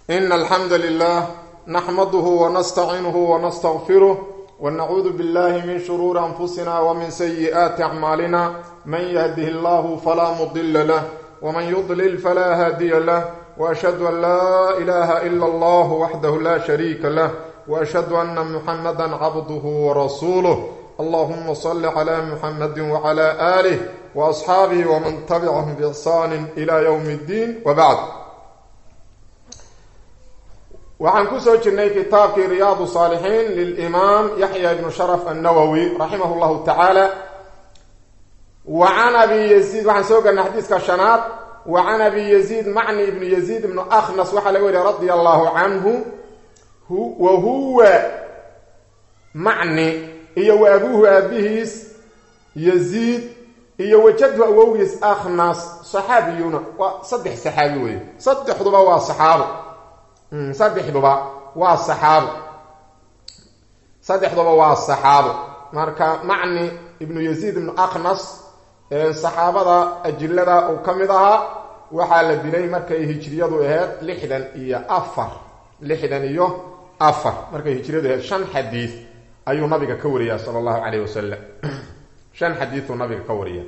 إن الحمد لله نحمده ونستعينه ونستغفره ونعوذ بالله من شرور أنفسنا ومن سيئات أعمالنا من يهده الله فلا مضل له ومن يضلل فلا هادي له وأشهد أن لا إله إلا الله وحده لا شريك له وأشهد أن محمدا عبده ورسوله اللهم صل على محمد وعلى آله وأصحابه ومن تبعهم بإحسان إلى يوم الدين وبعد waxaan ku soo jirnay kitaabkii riyaadu saalixiin lilimaam yaxya ibnu sharaf annawowi raximah llahu tacaala wa can abi yaziid waxaan soo galnay xadiiska shanaad wa can abi yaziid macni ibnu yaziid ibnu akhnas waxaa laga wariya radia allahu canhu wa huwa macni iyo wa abuuhu aabihiis yaziid iyo wajadhu awowgiis akhnas saxaabiyuuna waa saddex saxaabi weeye saddexduba waa saxaabo saddexduba waa saxaabo saddexduba waa saxaabo marka macni ibnu yaziid ibnu akhnas saxaabada ajilada uu ka mid ahaa waxaa la dilay markay hijriyadu ahayd lixdan iyo afar lixdan iyo afar markay hijriyadu ahayd shan xadiid ayuu nabiga ka wariyaa sala allahu calayh wasalam shan xadiiduu nabiga ka wariya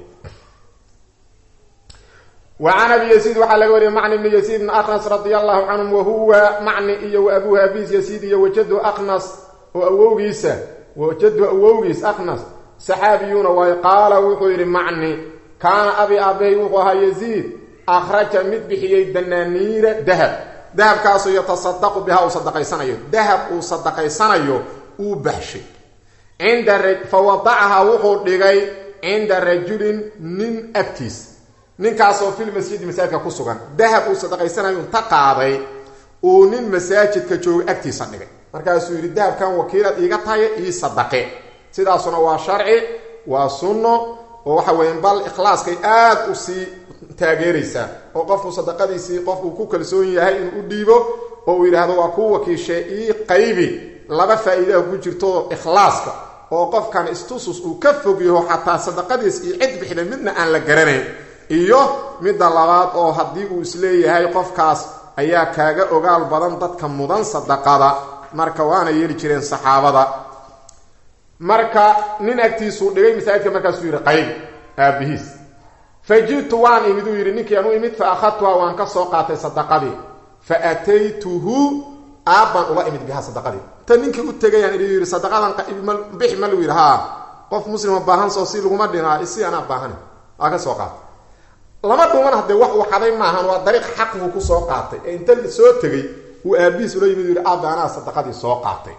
وعn abi yزيid waxaa laga wariyay macni bn yزيid bn aknas radi allahu canhum wahuwa macni iyo wa abuhu abiis yasiid iyo wajadu aknas oo awowgiisa wajadu awowgiis aknas saxaabiyuuna waay qaala wuxuu yidhi macni kaana abi aabahay wuxuu ahaa yaziid akhraja mid bixiyey danaaniira dahab dahabkaasoo yatasadaqu bihaa uu sadaqaysanayo dahab uu sadaqaysanayo uu baxshay cinda fawadacahaa wuxuu dhigay cinda rajulin nin agtiis ninkaasoo fil masjidi masaajidka ku sugan dahab uu sadaqaysanayo inta qaaday uu nin masaajidka jooga agtiisa dhigay markaasuu yidhi dahabkan wakiilad iiga tahay ii sadaqe sidaasuna waa sharci waa sunno oo waxa weeye bal ikhlaaskay aad u sii taageeraysaa oo qofku sadaqadiisii qofkuu ku kalsoon yahay inuu u dhiibo oo uu yidhaahdo waa kuu wakiishe ii qaybi laba faa-iidaha ku jirto ikhlaaska oo qofkan istusus uu ka fog yaho xataa sadaqadiis iyo cid bixda midna aan la garanayn iyo midda labaad oo haddii uu isleeyahay qofkaas ayaa kaaga ogaal badan dadka mudan sadaqada marka waana yeeli jireen saxaabada marka nin agtiisuu dhigay masaajidka markaasuu yidhi qayb aabihiis fa ji'tu waan imid uu yidhi ninkii anu imid fa akhadtuha waan ka soo qaatay sadaqadii fa ataytuhu aabbaan ula imid bihaa sadaqadii ta ninkii u tegayaan idhi yidhi sadaqadan bixi ma lagu yidhi haa qof muslima baahan soo si laguma dhinaa isi anaa baahan waa ka soo qaatay lama dhuman haddee wax uu xaday maahan waa dariiq xaqiguu ku soo qaatay ee inta soo tegay uu aabihiis ula yimid yidhi aabba anaa sadaqadii soo qaatay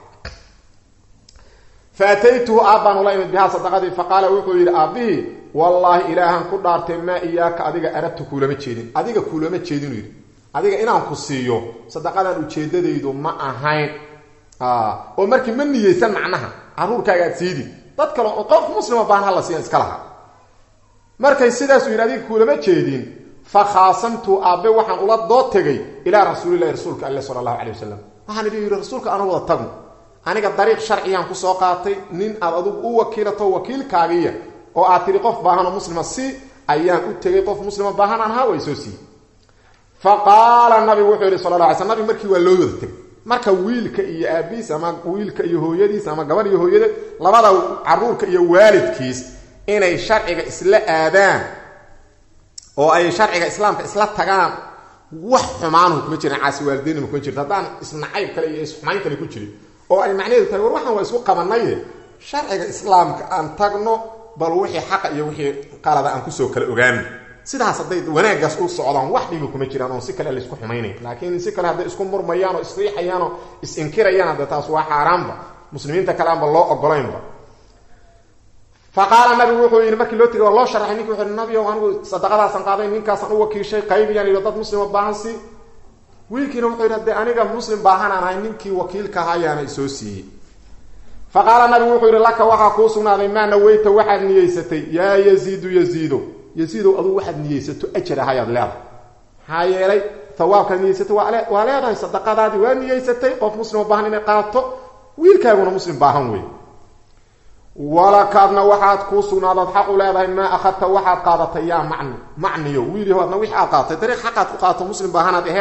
fa ataytuhu aabbaan ula imid bihaa sadaqadii fa qaala wuxuu yidhi aabbihii wallaahi ilaahan ku dhaartay maa iyaaka adiga arabtu kuulama jeedin adiga kuulama jeedinu yidhi adiga inaan ku siiyo sadaqadan ujeedadaydu ma ahayn oo markii ma niyeysan macnaha caruurkaaga aad siidin dad kale oo qof muslima baan hala siiyan iska lahaa markay sidaasuu yidhi adiga kuulama jeedin fa khaasamtu aabbe waxaan ula dood tegay ilaa rasuulilahi rasuulka alle sala allahu calay wasalam waxaan idhi yidhi rasuulka anu wada tagno aniga dariiq sharciyaan kusoo qaatay nin aad adigu u wakiilato wakiilkaagiya oo aad tidhi qof baahanoo muslima si ayaan u tegay qof muslima baahan aan ahaa way soo siiyey fa qaala nabigu wuxuu yidhi sala la alay sl nabig markii waa loo wada tegay marka wiilka iyo aabihiis ama wiilka iyo hooyadiis ama gabadh iyo hooyadeed labada caruurka iyo waalidkiis inay sharciga isla aadaan oo ay sharciga islaamka isla tagaan wax xumaanuhu kuma jiran caasi waalideynima kuma jirto haddaan isnacayb kale iyo isxumayn kale ku jirin oo ay macnaheedu tahay war waxaan waa isku qabanaye sharciga islaamka aan tagno bal wixii xaqa iyo wixii qalada aan kusoo kala ogaano sidaas hadday wanaaggaas u socdaan wax dhibi kuma jiraan oon si kale laysku xumaynayn laakiin si kale hadday isku murmayaan oo isriixayaan oo is-inkirayaan hadde taas waa xaaraanba muslimiinta kale aanba loo ogolaynba fa qaala nabigu wuxuu yidhi markii loo tegay waa loo sharaxay ninki wuxu yhi nabio anigu sadaqadaasan qaaday ninkaasaan u wakiishay qaybiyaan yidhi dad muslima baahan si wiilkiina wuxuu yidhi haddee aniga muslim baahanaan ahay ninkii wakiilka ahaa ayaana isoo siiyey fa qaala nabigu wuxuu yidhi laka waxaa kuu sugnaaday maa naweyta waxaad niyeysatay yaa yaziidu yaziido yaziidow adugu waxaad niyeysato ajar ahayaad leedahay maxaa yeelay hawaabkaad niyeysatay waa leedahay sadaqadaadii waa niyeysatay qof muslima baahan inay qaato wiilkaaguna muslim baahan wey walakaadna waxaad kuu sugnaadaad xaq u leedahay maa akhadta waxaad qaadatay yaa macni macniyo wiiliho adna wixii aad qaadatay dariiq xaqaad ku qaato muslim baahanaad aheed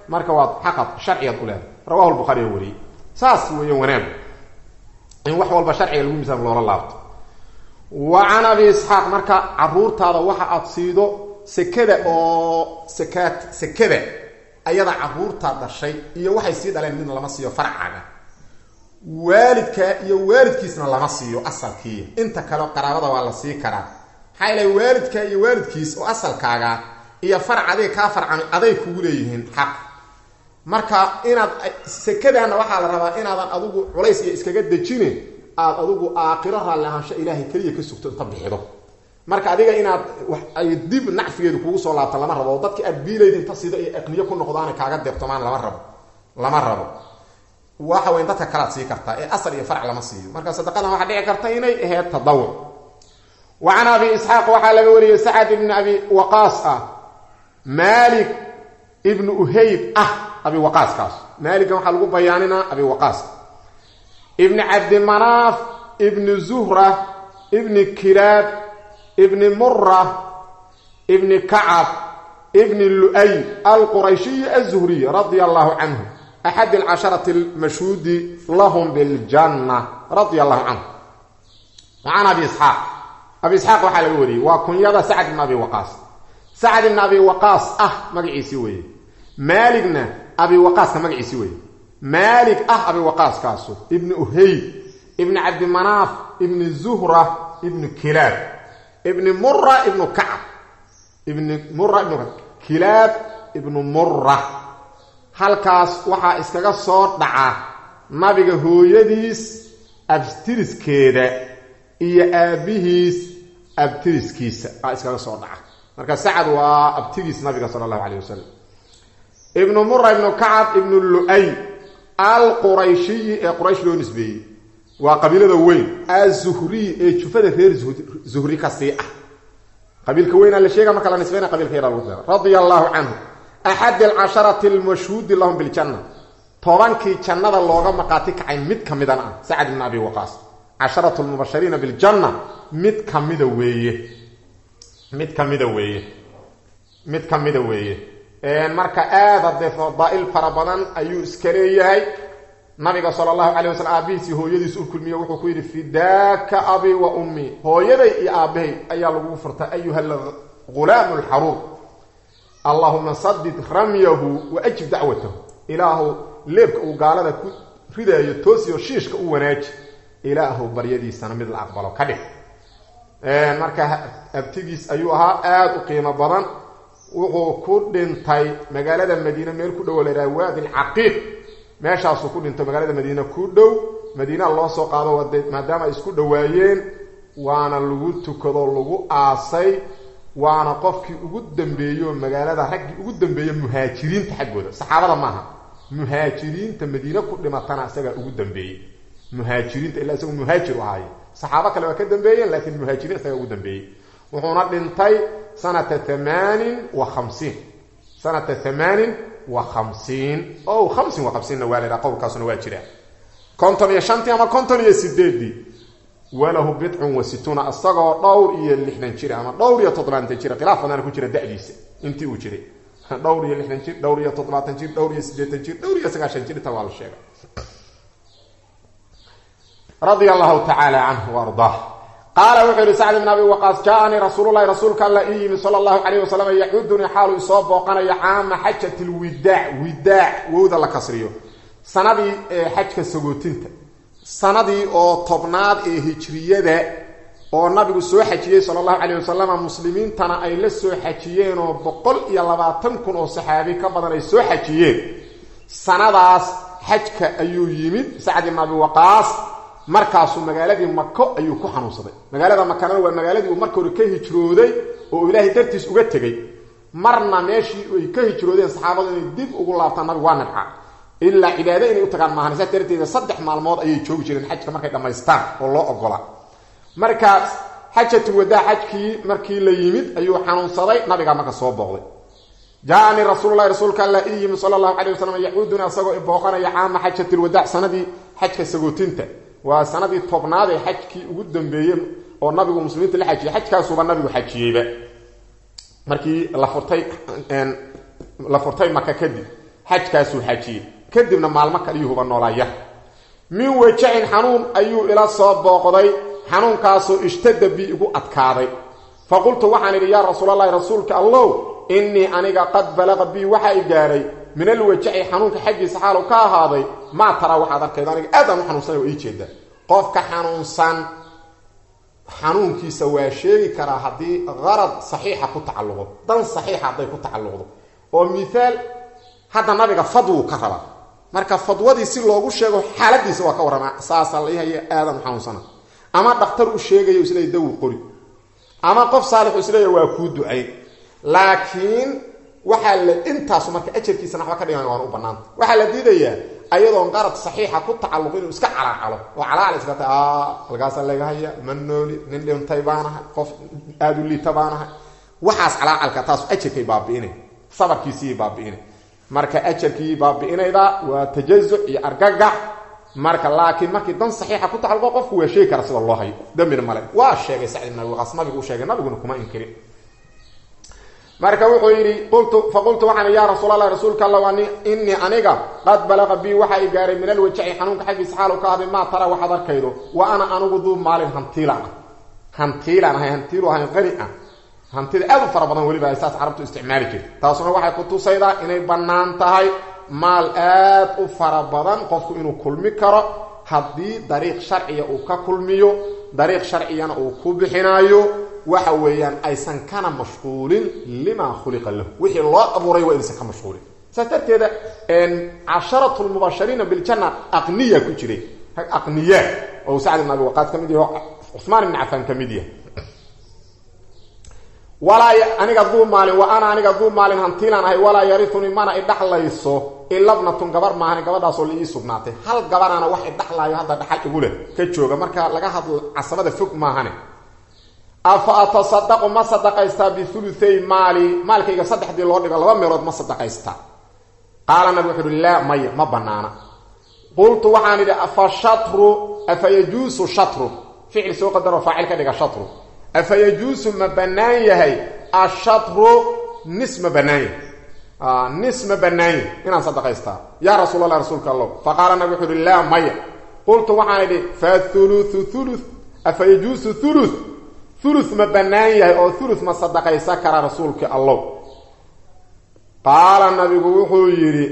marka waad xaqad sharcigaad u leedahay rawahu lbuhaariya wariyey saas weeye wanaagu in wax walba sharciga lagu misaam loola laabto wa can abi isxaaq marka caruurtaada waxa aad siido sekada oo sakaad sekada ayada caruurtaa dhashay iyo waxay sii dhaleen midna lama siiyo farcaga waalidka iyo waalidkiisna lama siiyo asalkii inta kale qaraabada waa la sii karaa maxaa ilahay waalidka iyo waalidkiis oo asalkaaga iyo farac adiga kaa farcami aday kugu leeyihiin xaq marka inaad sekadaana waxaa la rabaa inaadan adigu culays iyo iskaga dejine aad adigu aakiro raalli ahaansho ilaahay keliya ka sugto inta bixido marka adiga inaad ay dib nacfigeedu kugu soo laabta lama rabo oo dadki aad biilayd inta sida iyo aqniyo ku noqdaana kaaga deebtomaan lama rabo lama rabo waxa weyn dadka kalaad sii kartaa ee asal iyo farac lama siiyo marka sadaqadan waxaa dhici karta inay ahayd tadawuc wa can abi isxaaq waxaa laga wariyey sacad ibni abi waqaas ah malik ibnu uhayb ah abi waqaaskaas maaligan waxaa lagu bayaaninaa abi waqaas ibni cabdimanaaf ibni zuhra ibni kilaab ibni mura ibni kacab ibni lu'ay alqurayshiyi azuhriy radia allahu canhu axad alcasharati almashhuudi lahum biljanna radia allahu canhu wa can abi isxaaq abi isxaaq waxaa laga wariyey waa kunyada sacad ibn abi waqaas sacad ibn abi waqaas ah magaciisii weeye maaligna abi waqaaska magaciisii weeye maalig ah abi waqaaskaasu ibni uhayb ibni cabdimanaaf ibni zuhra ibni kilaab ibni mura ibnu kacab ibni mura ibnu kacab kilaab ibnu mura halkaas waxaa iskaga soo dhaca nabiga hooyadiis abtiriskeeda iyo aabbihiis abtiriskiisa aa iskaga soo dhaca marka sacad waa abtigiis nabiga sala allahu calayh wasalam ibnu mura ibnu kacab ibnu lu-ay alqurayshiyi ee quraysh loo nisbeeyey waa qabiilada weyn azuhriy ee jufada reer zuhri ka sii ah qabiilka weynaa la sheega marka la nisbeyna qabilka yaraa lagu dara radia allahu canhu axad alcasharati almashhuudi lahum biljanna tobankii jannada looga maqaati kacay mid ka midana ah sacad ibn abi waqaas casharatu lmubashiriina biljanna mid kamida weeye mid kamida weeye mid kamida weeye marka aada dee fadaa'il fara badan ayuu iska leeyahay nabiga sala allahu calay wasalam aabbihiisii hooyadiis u kulmiye wuxuu ku yidhi fidaaka abi wa ummii hooyaday iyo aabbahay ayaa lagugu furta ayuha alghulaamu alxaruur allahuma sadid ramyahu wa ajib dacwatahu ilaahu leebka uu gaalada ku ridaayo toosiyo shiishka u wanaaji ilaahu baryadiisana mid la aqbalo ka dhig marka abtigiis ayuu ahaa aada u qiimo badan wuxuu ku dhintay magaalada madiine meel ku dhow la yidhaha waadi alcaqiiq meeshaasuu ku dhinto magaalada madiine ku dhow madiinaa loo soo qaado maadaama ay isku dhowaayeen waana lagu tukado lagu aasay waana qofkii ugu dambeeyo magaalada raggii ugu dambeeya muhaajiriinta xaggooda saxaabada maaha muhaajiriinta madiine ku dhimatana isagaa ugu dambeeyey muhaajiriinta ilaa isagu muhaajir u ahaaye saxaabo kale waa ka dambeeyeen laakiin muhaajiriin isagaa ugu dambeeyey wuxuuna dhintay sanata amaanin wa khamsiin sanata hamaanin wa khamsiin o khamsin wa khamsiinna waa laydhaha qowlkaasuna waa jira konton iyo shantii ama konton iyo sideedii walahu bidcun wa situuna isagoo dhowr iyo lixdan jir ama dhowr iyo toddobaatan jir khilaaf badana ku jira da'diisa intii uu jiray dhowr iyo lixdan jir dhowr iyo toddobaatan jir dhowr iyo siddeetan jir dhowr iyo sagaashan jir inta waa la sheegay radia allahu tacaala canhu wa ardaah qaala wuxuu yihi sacd ibn abi waqaas jaaanii rasuululahi rasuulka alla ii yimi sala allahu calayh wasalam yaxudunii xaalu isoo booqanayo caama xajat lwidaac widaac wowda la kasriyo sanadii xajka sagootinta sanadii oo tobnaad ee hijriyada oo nabigu soo xajiyey sala allahu calayh wasalam muslimiintana ay la soo xajiyeen oo boqol iyo labaatan kun oo saxaabi ka badan ay soo xajiyeen sanadaas xajka ayuu yimid sacd ibn abi waqaas markaasuu magaaladii mako ayuu ku xanuunsaday magaalada makana waa magaaladii uu marka hore ka hijrooday oo ilaahay dartiis uga tegey marna meeshii ay ka hijroodeen saxaabadu inay dib ugu laabtaan nabigu waa nabca ilaa cibaado inay u tagaan maahan saas darteeda saddex maalmood ayay joogi jireen xajka markay dhammaystaan oo loo ogola markaas xajatul wadaa xajkii markii la yimid ayuu xanuunsaday nabigaa marka soo booqday jaaanii rasuululahi rasuulka alla ii yimi sala allahu calay wasalam yaxuuduna isagoo ibooqanaya caama xajatilwadaac sanadii xajka sagootinta waa sanadii tobnaad ee xajkii ugu dambeeyey oo nabigu muslimiinta la xajiyey xajkaasuba nabigu xajiyeyba markii la furtay la furtay maka kadib xajkaasuu xajiyey kadibna maalmo kaliyuhuba noolaya min wajacin xanuun ayuu ila soo booqday xanuunkaasoo ishtada bi igu adkaaday fa qultu waxaan idhi yaa rasuulalahi rasuulka allow innii aniga qad balaqa bii waxa i gaadhay min alwajaci xanuunka xaggiisa xaalu ka ahaaday maa taraa waxaad arkayda aniga aadaan u xanuunsanay oo ii jeeda qofka xanuunsan xanuunkiisa waa sheegi karaa haddii qarad saxiixa ku tacalluqo dan saxiixa hadday ku tacalluqdo oo miaal hadda nabiga fadwuu ka raba marka fadwadii si loogu sheego xaaladiisa waa ka warrama saasaa la ihaya aadan u xanuunsana ama dhakhtar u sheegayo isleey dawu qori ama qof saalixu isleeya waa kuu ducayn laakiin waxaa la intaasu marka ajarkiisana waxba ka dhigan waana u banaanta waxaa la diidayaa ayadoon qarad saxiixa ku tacalluq inuu iska calaacalo oo calaacal iska ta halkaasa laga haya ma nooli nin dhintay baanahay qof aada u liita baanahay waxaas calaacalka taasu ajarkay baabi'inay sabarkiisii baabi'inay marka ajarkii baabi'inayda waa tajazuc iyo argagax marka laakiin markii dan saxiixa ku tacalluqo qofku waa sheegi kara sida loo hayo dambina male waa sheegay sacd ibn abi waqaas nabigu u sheegay nabiguna kuma inkirin marka wuxuu yidhi qultu faqultu waxaan yaa rasuul allah rasuulka alla ani innii aniga qad balaqa bii waxa i gaaray min alwajaci xanuunka xaggiisa xaalu ka ahday maa tara waxaad arkaydo wa ana anigu duu maalin hantiilaan ah hantiilaan ahay hantiilu ahayn qani ah hantida aad u fara badan weliba ay saas carabtu isticmaali jirta taasuna waxay ku tusaydaa inay bannaan tahay maal aad u fara badan qofku inuu kulmi karo haddii dariiq sharciya uu ka kulmiyo dariiq sharciyana uu ku bixinaayo waxa weeyaan aysan kana mashquulin limaa khuliqa lahu wixii loo abuuray waa inaysan ka mashquulin saas darteeda casharatu lmubashariina biljanna aqniya ku jiray aqniya oo sacd ibn abi waqaas ka mid yaho cumaan ibn cafaan ka mid yahay walaa aniga duu maalin wa ana aniga duu maalin hantiilaan ahay walaa yariunii mana idhaxlayso ilabnatun gabar maahan gabadhaasoo la ii sugnaatay hal gabanaana wax idhaxlaayo hadda dhaxal igu leh ka jooga marka laga hadlo casabada fog maahane afa atasadaqu ma sadaqaystaa biuluay maali maalkayga saddexdii loo dhigo laba meelood ma sadaqaystaa qaala nabi wuxu uhi laa maya ma banaana qultu waxaan idhi afa shatru afa yajuusu shatru ficil soo qadaroo faacil ka dhiga shatru afa yajuusu ma bannaan yahay ashatru nis ma bannaan yahay nis ma bannaan yahay inaan sadaqaystaa yaa rasuul allah rasuulka allow fa qaala nabi wuxu uhi laa maya qultu waxaan idhi fathuluthu thulu afa yajuusu thulu ulu ma bannaan yahay oo ulu ma sadaqaysan kara rasuulka allow qaala nabigu wuxuu yidhi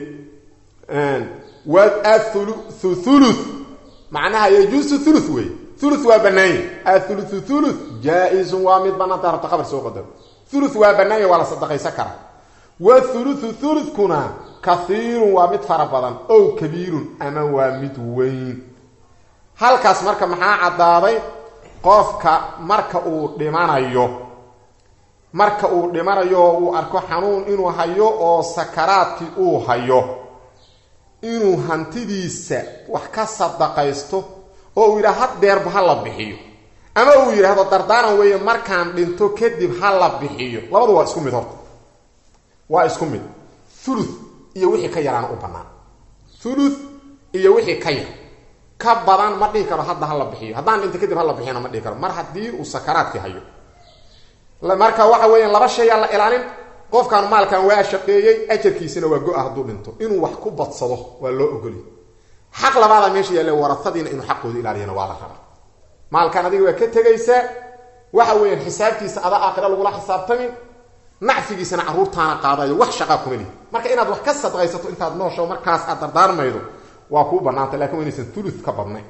athulu ulu macnaha yajuusu ulu wey ulu waa bannaan yahy athuluthu ulu jaa-izun waa mid bannaanta rabta khabar soo qadaro ulu waa bannaan yahy waa la sadaqaysan karaa wathuluthu ulukuna kaiirun waa mid fara badan ow kabiirun ama waa mid weyn halkaas marka maxaa caddaaday qofka marka uu dhimanayo marka uu dhimanayo oo uu arko xanuun inuu hayo oo sakaraadkii uu hayo inuu hantidiisa wax ka sadaqaysto oo uu yidhaha haddeerba ha la bixiyo ama uu yidhaahdo dardaaran weeye markaan dhinto kadib ha la bixiyo labadu waa isku mid horta waa isku mid thuluth iyo wixii ka yaraana u bannaan thuluth iyo wixii ka yar ka badan ma dhihi karo hadda hala bixiyo haddaan dhinta kadib hala bixiyana ma dhihi karo mar haddii uu sakaraadkii hayo marka waxa weeyaan laba shayaa la ilaalin qofkan maalkan waa shaqeeyey ajarkiisina waa go-a hadduu dhinto inuu wax ku badsado waa loo ogoliy xaq labaada meesha yaalle warasadiina inuu xaqooda ilaaliyana waa la rabaa maalkan adiga waa ka tegaysaa waxa weeyaan xisaabtiisa adaa aakhira lagula xisaabtamin nacfigiisana carruurtaana qaadayo wax shaqaa kuma lihi marka inaad wax ka sadqaysato intaad noosho markaas aad dardaarmaydo waa kuu banaanta lakin waa inaysan ulu ka badnayn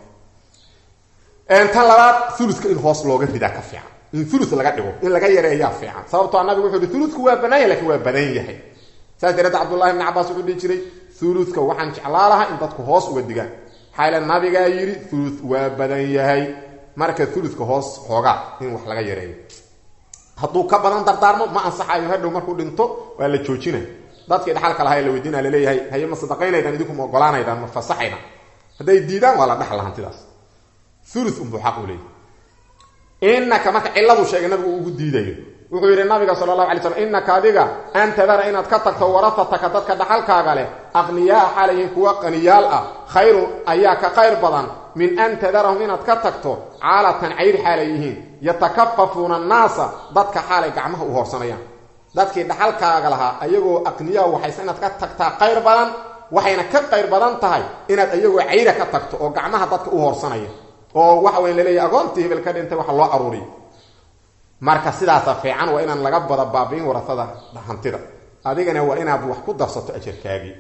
tan labaad uluka in hoos looga ridaa ka fiican in ulu laga dhigo in laga yareeyaa fiican sababtoo nabigu wuxuu hi uludku waa banaan yahy lakin waa badan yahay saas dareed cabdullahi bni cabaas wuxuu dhihi jiray uludka waxaan jeclaa lahaa in dadku hoos uga digaan maxaa nabigaa yidhi ulu waa badan yahay marka uludka hoos xoogaa in wax laga yareeyo hadduu ka badan dardaarmo ma ansaxayo hadhow markuu dhinto waa la joojina dadkii dhaxalka lahaa ee la weydiina laleeyahay haye ma sadaqaynaydaan idinku ma ogolaanaydaan ma fasaxaydaan hadday diidaan waa la dhaxla hantidaas ulu unbuu xaq u leeyahy inaka marka ciladu sheegay nabigu ugu diidayo wuxuu yidhi nabiga sala allahu alay slam innaka adiga an tadara inaad ka tagto warafataka dadka dhaxalkaaga leh aqniyaa xalayhin kuwa qaniyaal ah khayrun ayaa ka khayr badan min an tadarahum inaad ka tagto caalatan cayr xaalay yihiin yatakafafuuna annaasa dadka xaalay gacmaha u hoorsanayaan dadkii dhaxalkaaga lahaa ayagoo aqniyaa waxayse inaad ka tagtaa qayr badan waxayna ka qayr badan tahay inaad ayagoo cayra ka tagto oo gacmaha dadka u hoorsanaya oo waxa weyn laleeyahy agoontii hebel ka dhintay waxa loo aruuriyo marka sidaasa fiican waa inaan laga bada baabiin warasada hantida adigana waa inaad wax ku darsato ajarkaagii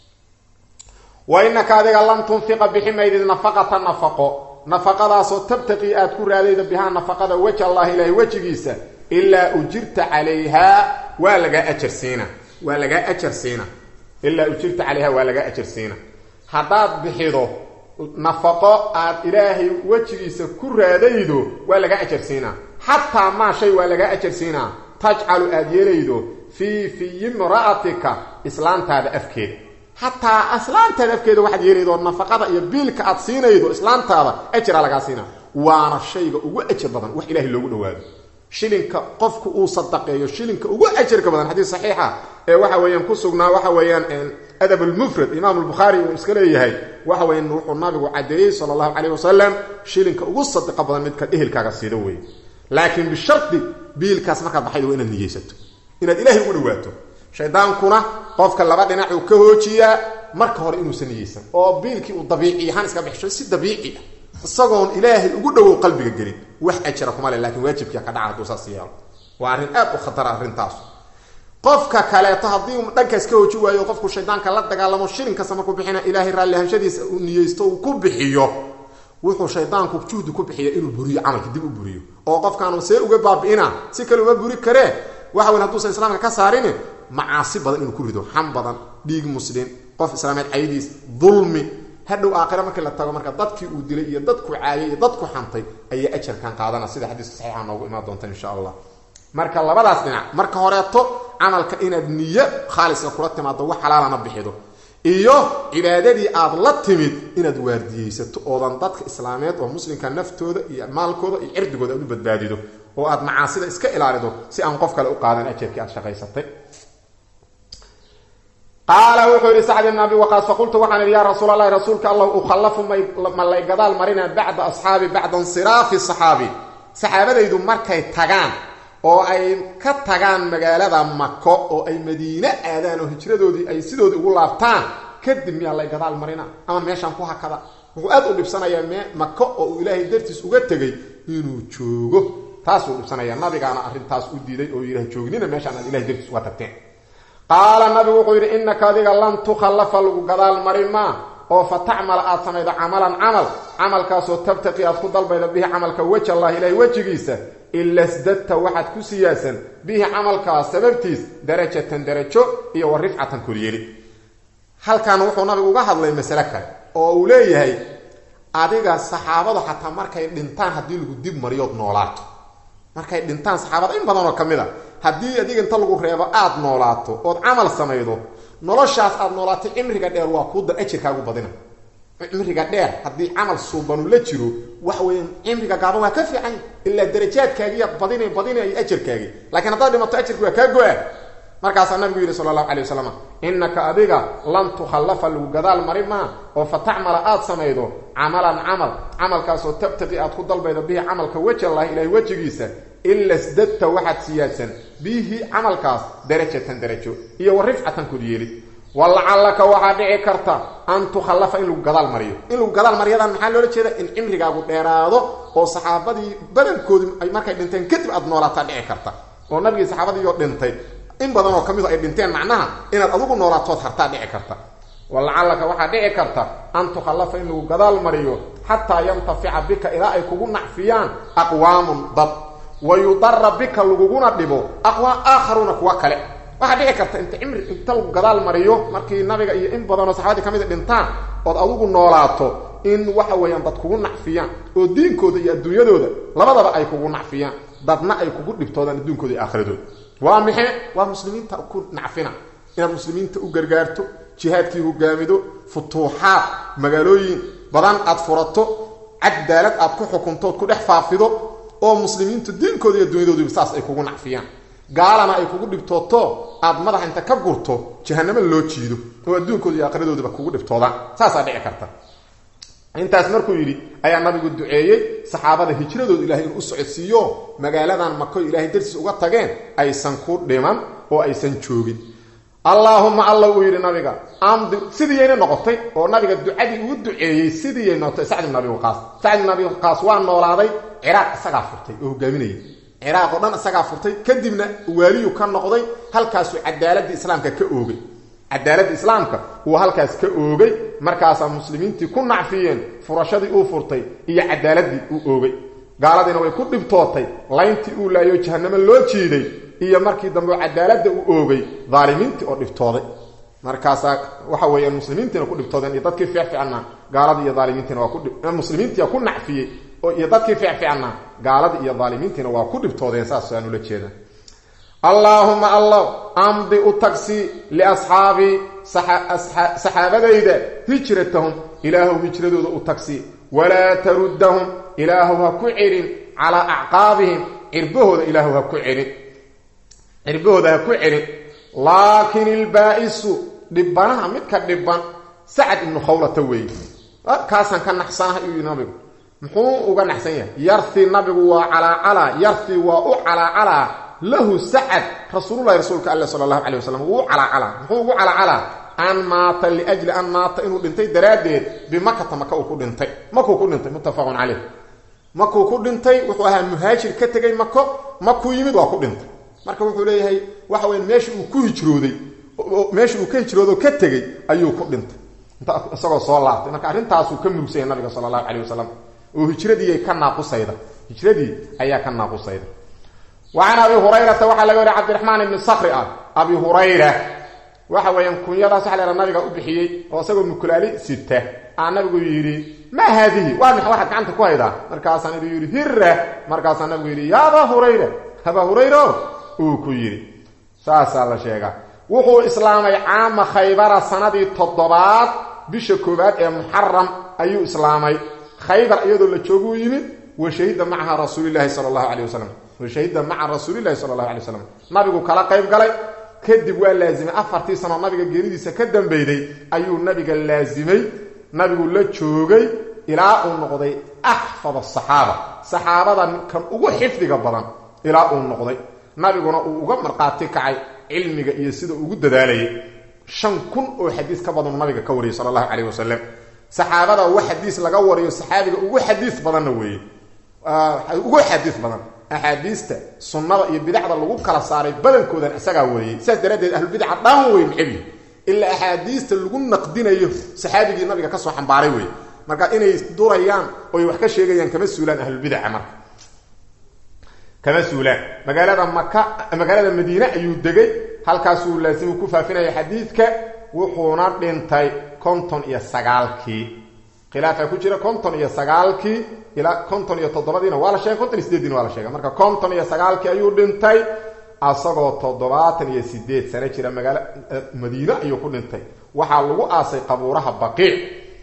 wa inaka adiga lam tunfiqa bixi maydid nafaqata nafaqo nafaqadaasoo tabtaqii aad ku raadayda bihaa nafaqada weji allahi ilaahi wejigiisa ilaa ujirta calayhaa waa lagaa ajar siina waa lagaa ajar siina ilaa ujirta calayhaa waa lagaa ajar siina haddaad bixido nafaqo aad ilaahay wejigiisa ku raadaydo waa lagaa ajar siinaa xataa maa shay waa lagaa ajar siinaa tajcalu aad yeelaydo fii fiyi imra'atika islaantaada afkeeda xataa islaantaada afkeeda waxaad yeelaydo nafaqada iyo biilka aad siinaydo islaantaada ajiraa lagaa siinaa waana shayga ugu ajar badan wax ilaahay loogu dhawaado shilinka qofku uu sadaqeeyo shilinka ugu ajarka badan xadiis saxiixa ee waxa weeyaan ku sugnaa waxa weeyaan adab lmufrad imaam lbukhaari uu iska leeyahay waxa weyan wuxuu nabigu cadeeyey sala allahu calayh wasalam shilinka ugu sadaqa badan midka ehelkaaga siido wey laakiin bishardi biilkaas markaad baxaydo waa inaad niyeysato inaad ilaahay ugu dhawaato shaydaankuna qofka laba dhinac uu ka hoojiyaa marka hore inuusan niyeysan oo biilkii uu dabiici ahaan iska bixisho si dabiici ah isagoon ilaahay ugu dhowow qalbiga gelin wax ajira kuma le lakin waajibkia ka dhaca hadduu saas yeelo waa arrin aad u khatara arrintaas qofka kaleeto haddii uu dhankaas ka hooji waayo qofku shaydaanka la dagaalamo shilin kasta markuu bixina ilaahay raallihanshadiisa uu niyeysto uu ku bixiyo wuxuu shaydaanku juhdi ku bixiya inuu buriyo camalka dib u buriyo oo qofkaanu see uga baabi'ina si kale uma buri karee waxa weyn hadduusan islaamka ka saarin macaasi badan inuu ku rido xam badan dhiig muslim qof islaameed caydiis dulmi hadhow aakhira markii la tago marka dadkii uu dilay iyo dadku caayay iyo dadku xantay ayaa ajarkan qaadana sida xadiiska saxiixa noogu imaan doonta insha allah marka labadaas dhinac marka horeeto camalka inaad niyo khaaliska kula timaado wax xalaalana bixido iyo cibaadadii aad la timid inaad waardiyeysato oodan dadka islaameed oo muslimka naftooda iyo maalkooda iyo cirdigooda aad u badbaadido oo aad macaasida iska ilaalido si aan qof kale u qaadan ajarkii aad shaqaysatay qaala wuxuu yidhi sacd ibn abi waqaas faqultu waxaan idhi yaa rasuul allahi rasuulka allah ukhallafu ma lay gadaal marina bacda asxaabi bacda insiraafi saxaabi saxaabadaydu markay tagaan oo ay ka tagaan magaalada mako oo ay madiine aadaan oo hijradoodii ay sidoodii ugu laabtaan kadib miyaa lay gadaal marina ama meeshaan ku hakada wuxuu aad u dhibsanayaa me mako oo uu ilaahay dartiis uga tegay inuu joogo taasuu dhibsanayaa nabigaana arrintaas u diiday oo yidhah joognina meeshaan aad ilahay dartiis uga tagteen qaala nabigu wuxuu yidhi innaka adiga lan tukhallafa lagu gadaal mari maa oo fa tacmala aad samaydo camalan camal camalkaasoo tabtaqi aad ku dalbaydo bihi camalka weji allah ilahay wejigiisa ila sdadta waxaad ku siyaasan bihi camalkaas sababtiis darajatan darajo iyo wa rifcatan koryeeli halkan wuxuu nabigu uga hadlay masale kale oo uu leeyahay adiga saxaabadu xataa markay dhintaan haddii lagu dib mariyood noolaato markay dhintaan saxaabada in badan oo ka mid a haddii adiga inta lagu reebo aada noolaato ood camal samaydo noloshaas aada noolaatay cimriga dheer waa kuu dar ajirkaagu badina cimriga dheer haddii camal suubanu la jiro waxa weeyaan cimriga gaaban waa ka fiican ilaa darajaadkaagiiya badina badinay ajarkaagii lakiin haddaad dhimato ajarki waa kaa go-a markaasaa nabigu yidhi sala allahu calay wasalam innaka adiga lan tukhallafa lagu gadaal mari maa oo fa tacmala aad samaydo camalan camal camalkaasoo tabtaqi aad ku dalbaydo bihi camalka weji allahi ilahay wejigiisa ila sdadta waxaad siyaadsan bihi camalkaas darajatan darajo iyo wa rifcatan koryeelid walacallaka waxaa dhici karta an tukhallafa in lagu gadaal mariyo in lagu gadaal maryadan maxaa loola jeeda in cimrigaagu dheeraado oo saxaabadii badankoodi ay markay dhinteen kadib aad noolaataa dhici karta oo nabigii saxaabadiioo dhintay in badan oo ka midu ay dhinteen macnaha inaad adigu noolaatood hartaa dhici karta walacallaka waxaa dhici karta an tukhallafa in lagu gadaal mariyo xataa yantafica bika ilaa ay kugu nacfiyaan aqwaamun dad wa yudara bika laguguna dhibo aqwaam aakharuuna kuwa kale waxaa dhici karta inta cimri inta lagu gadaal mariyo markii nabiga iyo in badanoo saxabadii ka mida dhintaan ood adigu noolaato in waxa weeyaan dad kugu nacfiyaan oo diinkooda iyo adduunyadooda labadaba ay kugu nacfiyaan dadna ay kugu dhibtoodaan adduunkooda iyo aakhiradooda waa maxe waa muslimiinta ku nacfina inaad muslimiinta u gargaarto jihaadkii hogaamido futuuxaad magaalooyin badan aad furato cadaalad aad ku xukunto ood ku dhex faafido oo muslimiintu diinkooda iyo adduunyadooduba saas ay kugu nacfiyaan gaalana ay kugu dhibtooto aad madaxa inta ka gurto jahanamo loo jiido oo adduunkooda iyo aakhiradooduba kugu dhibtoodaan saasaa dhici karta intaas markuu yidhi ayaa nabigu duceeyey saxaabada hijradooda ilahay inuu u socodsiiyo magaaladan mako ilaahay dartiis uga tageen aysan ku dhiman oo aysan joogin allaahuma alla uu yidhi nabiga amdi sidiiyayna noqotay oo nabiga ducadii uu duceeyey sidiiyay noqotay sacd ibn abi waqaas sacd ibn abi waqaas waa noolaaday ciraaq isagaa furtay oo hogaaminayay ciraaq oo dhan isagaa furtay kadibna waaliyu ka noqday halkaasuu cadaaladii islaamka ka oogay cadaaladda islaamka uu halkaas ka oogay markaasaa muslimiintii ku nacfiyeen furashadii uu furtay iyo cadaaladii uu oogay gaaladiina way ku dhibtootay layntii uu laayo jahanamo loo jiiday iyo markii dambe cadaaladda uu oogay daalimiintii oo dhibtooday markaasaa waxa weeyaan muslimiintiina ku dhibtoodeen iyo dadkii fiicfiicnaa gaaladii iyo daalimiintiina waa kumuslimiintia ku nacfiyey iyo dadkii fiicfiicnaa gaaladii iyo daalimiintiina waa ku dhibtoodeen saas aan ula jeeda allaahuma allah amdi u tagsi liasxaabii saxaabadayda hijratahum ilaahow hijradooda u tagsi walaa taruddahum ilaahow ha ku celin calaa acqaabihim cirbahooda ilaahow ha ku celin cirbahooda ha ku celin laakin ilbaa'isu dhibanaha midka dhiban sacad ibnu khawlata weeye kaasaan ka naxsanaha iyuu nabigu muxuu uga naxsan yahay yarti nabigu waa calaacalaa yarti waa u calaacalaa lahu sacad rasuululahi rasuulka alle sala allahu calay wasalam wuu u calaacalaa muxuu ugu calaacalaa an maata liajli an maata inuu dhintay daraaddeed bimakata maka uu ku dhintay makuu ku dhintay muttafaqun caleyh makuu ku dhintay wuxuu ahaa muhaajir ka tegay mako makuu yimid waa ku dhintay marka wuxuu leeyahay waxa weya meesha uu ku hijrooday meesha uu ka hijroodo ka tegey ayuu ku dhintay isagoo soo laabtay marka arrintaasuu ka murugsanya nabiga sala allahu caleyh wasalam oo hijradii ka naaqusayda hijradii ayaa ka naaqusayda wa can abi hurayrata waxaa laga wariya cabdiraxmaan ibni sakri ah abi hurayra waxa weeyaan kunyadaas waxa la nabiga u bixiyey oo isagoo mukulaali sita aa nabigu yidhi maa haadihi waa mix waxaad gacanta ku haydaa markaasaa nabigu yidhi hira markaasaa nabigu yidhi ya abaa hurayra abaa hurayra uu ku yidhi saasaa la sheegaa wuxuu islaamay caama khaybara sanadii toddobaad bisha koowaad ee muxaram ayuu islaamay khaybar iyadoo la jooguu yimid wa shahida macaha rasuulilahi sala allahu caleyh wasalam wa shahida maca rasuulilahi sala allahu alay wasalam nabigu kala qayb galay kadib waa laazimay afartii sanoo nabiga geeridiisa ka dambeyday ayuu nabiga laazimay nabigu la joogay ilaa uu noqday axfad asaxaaba saxaabada kan ugu xifdiga badan ilaa uu noqday nabiguna uu uga marqaati kacay cilmiga iyo sida ugu dadaalayay shan kun oo xadiis ka badanuu nabiga ka wariyay sala allahu caleyh wasalam saxaabada ugu xadiis laga wariyo saxaabiga ugu xadiis badanna weeye ugu xadiis badan axaadiista sunnada iyo bidacda lagu kala saaray badankoodan isagaa wariyey sidaas daraaddeed ahlubidaca dhan wey macebi ilaa axaadiista lagu naqdinayo saxaabigii nabiga kasoo xambaaray wey marka inay durayaan oy wax ka sheegayaan kama suulaan ahlubidaca marka kama suulaan magaalada maka magaalada madiine ayuu degay halkaasuu laasimu ku faafinaya xadiidka wuxuuna dhintay konton iyo sagaalkii khilaafa ku jira konton iyo sagaalkii ilaa konton iyo toddobadiina waa la sheegay konton iyo sideeddiina waa la sheegay marka konton iyo sagaalkii ayuu dhintay asagoo toddobaatan iyo sideed sano jira magaalo madiine ayuu ku dhintay waxaa lagu aasay qabuuraha baqiic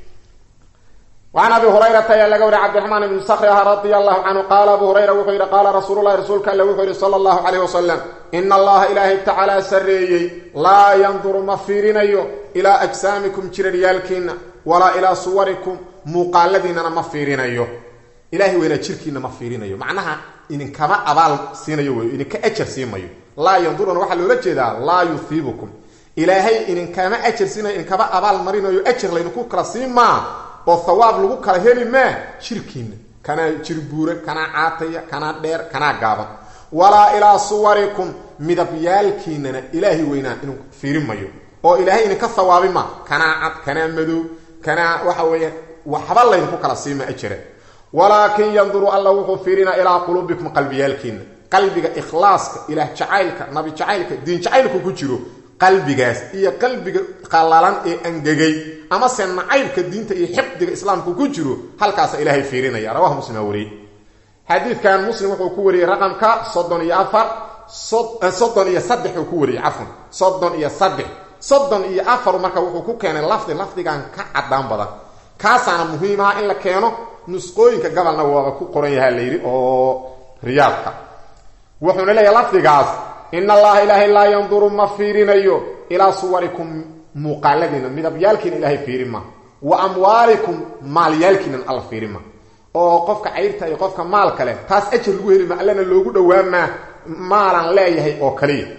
وعن أبي هريرة يا لقول عبد الرحمن بن صخر رضي الله عنه قال أبو هريرة وحير قال رسول الله رسولك الله وحير صلى الله عليه وسلم إن الله إلهي تعالى سريي لا ينظر مفيرين إلى أجسامكم جريالكين ولا إلى صوركم مقالدين مفيرين إلهي وإلى جركين مفيرين معناها إن كما أبال سينيو إن كأجر سيميو لا ينظرون وحل لجدا لا يثيبكم إلهي إن كما أجر سينيو إن كما أبال مرينيو أجر لينكو كرسيما oo hawaab lagu kala heli maa shirkiina kanaa jirbuura kanaa caataya kanaa dheer kanaa gaaban walaa ilaa suwarikum midabyaalkiinana ilaahay weynaa inuu fiirin mayo oo ilaahay idinka hawaabi ma kanaa cad kanaa madow kanaa waxa weeyaan waxba laydinku kala siima ajira walaakin yanduru alla wuxuu fiirinaa ilaa quluubikum qalbiyaalkiina qalbiga ikhlaaska ilaah jacaylka nabi jacaylka diin jacaylku ku jiro qalbigaas iyo qalbiga qallalan ee angegay amase nacaybka diinta iyo xifdiga islaamku ku jiro halkaasa ilaahay fiirinaya rawahu muslim aa wariyey xadiidkan muslim wuxuu ku wariyey raqamka soddon iyo afar soddon iyo saddex uu ku wariyey cafwan soddon iyo saddex soddon iyo afar marka wuxuu ku keenay lafdi lafdigan ka caddaan badan kaasaana muhiimaha in la keeno nusqooyinka gabalna waaba ku qoran yaha layidhi oo riyaadka wuxuuna leeyahay lafdigaas in allaha ilaahay laa yanduru ma fiirinayo ilaa suwarikum muuqaaladiina midabyaalkiina ilaahay fiirin ma wa amwaalikum maalyaalkiinan alla fiirin ma oo qofka cayrta iyo qofka maalka leh taas ajar lagu heli ma allana loogu dhowaamaa maalan leeyahay oo kaliya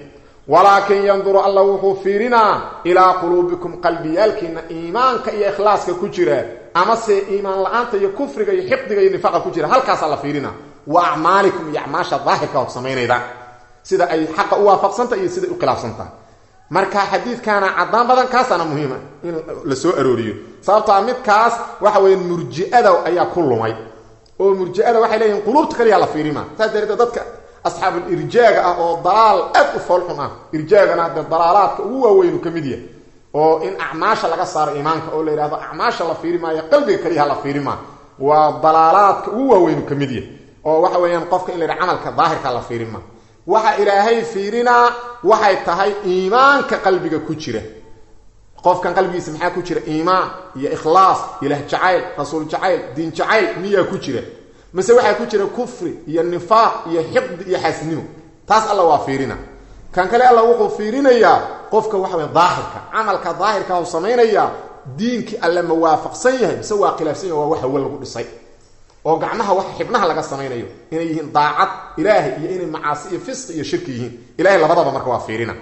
walaakin yanduru alla wuxuu fiirinaa ilaa quluubikum qalbiyaalkiina iimaanka iyo ikhlaaska ku jira amase iimaan la-aanta iyo kufriga iyo xiqdiga iyo nifaaqa ku jira halkaasaa la fiirinaa wa acmaalikum iyo acmaasha daahirka od samaynayda sida ay xaqa u waafaqsantaha iyo siday u khilaafsantaha marka xadiidkaana cadaan badan kaasaana muhiima in la soo arooriyo sababtoa midkaas waxa weya murji'ada ayaa ku lumay oo murji'ada waxay leeyihin quluubta kaliyaa la fiirima saas dareedeed dadka asxaabul irjaaga ah oo dalaal aad u foolxun ah irjaagana dee dalaalaadka ugu waaweynu ka mid yahay oo in acmaasha laga saaro iimaanka oo la yidhahdo acmaasha la fiiri maayo qalbiga kaliyaha la fiiri maa waa dalaalaadka ugu waaweynu ka mid yahay oo waxa weeyaan qofka in la yidhaha camalka daahirka la fiiri maa waxa ilaahay fiirinaa waxay tahay iimaanka qalbiga ku jira qofkan qalbigiisa maxaa ku jira iimaan iyo ikhlaas ilaah jacayl rasuul jacayl diin jacayl miyaa ku jira mase waxaa ku jira kufri iyo nifaaq iyo xiqdi iyo xaasnimo taas alla waa fiirina kan kale alla wuxuu fiirinayaa qofka waxa wey daahirka camalka daahirka u samaynayaa diinkii alle ma waafaqsan yahay mise waa khilaafsan yahay waa wax hawe lagu dhisay oo gacmaha wax xibnaha laga samaynayo inay yihiin daacad ilaahay iyo inay macaasi iyo fisqi iyo shirki yihiin ilahay labadaba marka waa fiirina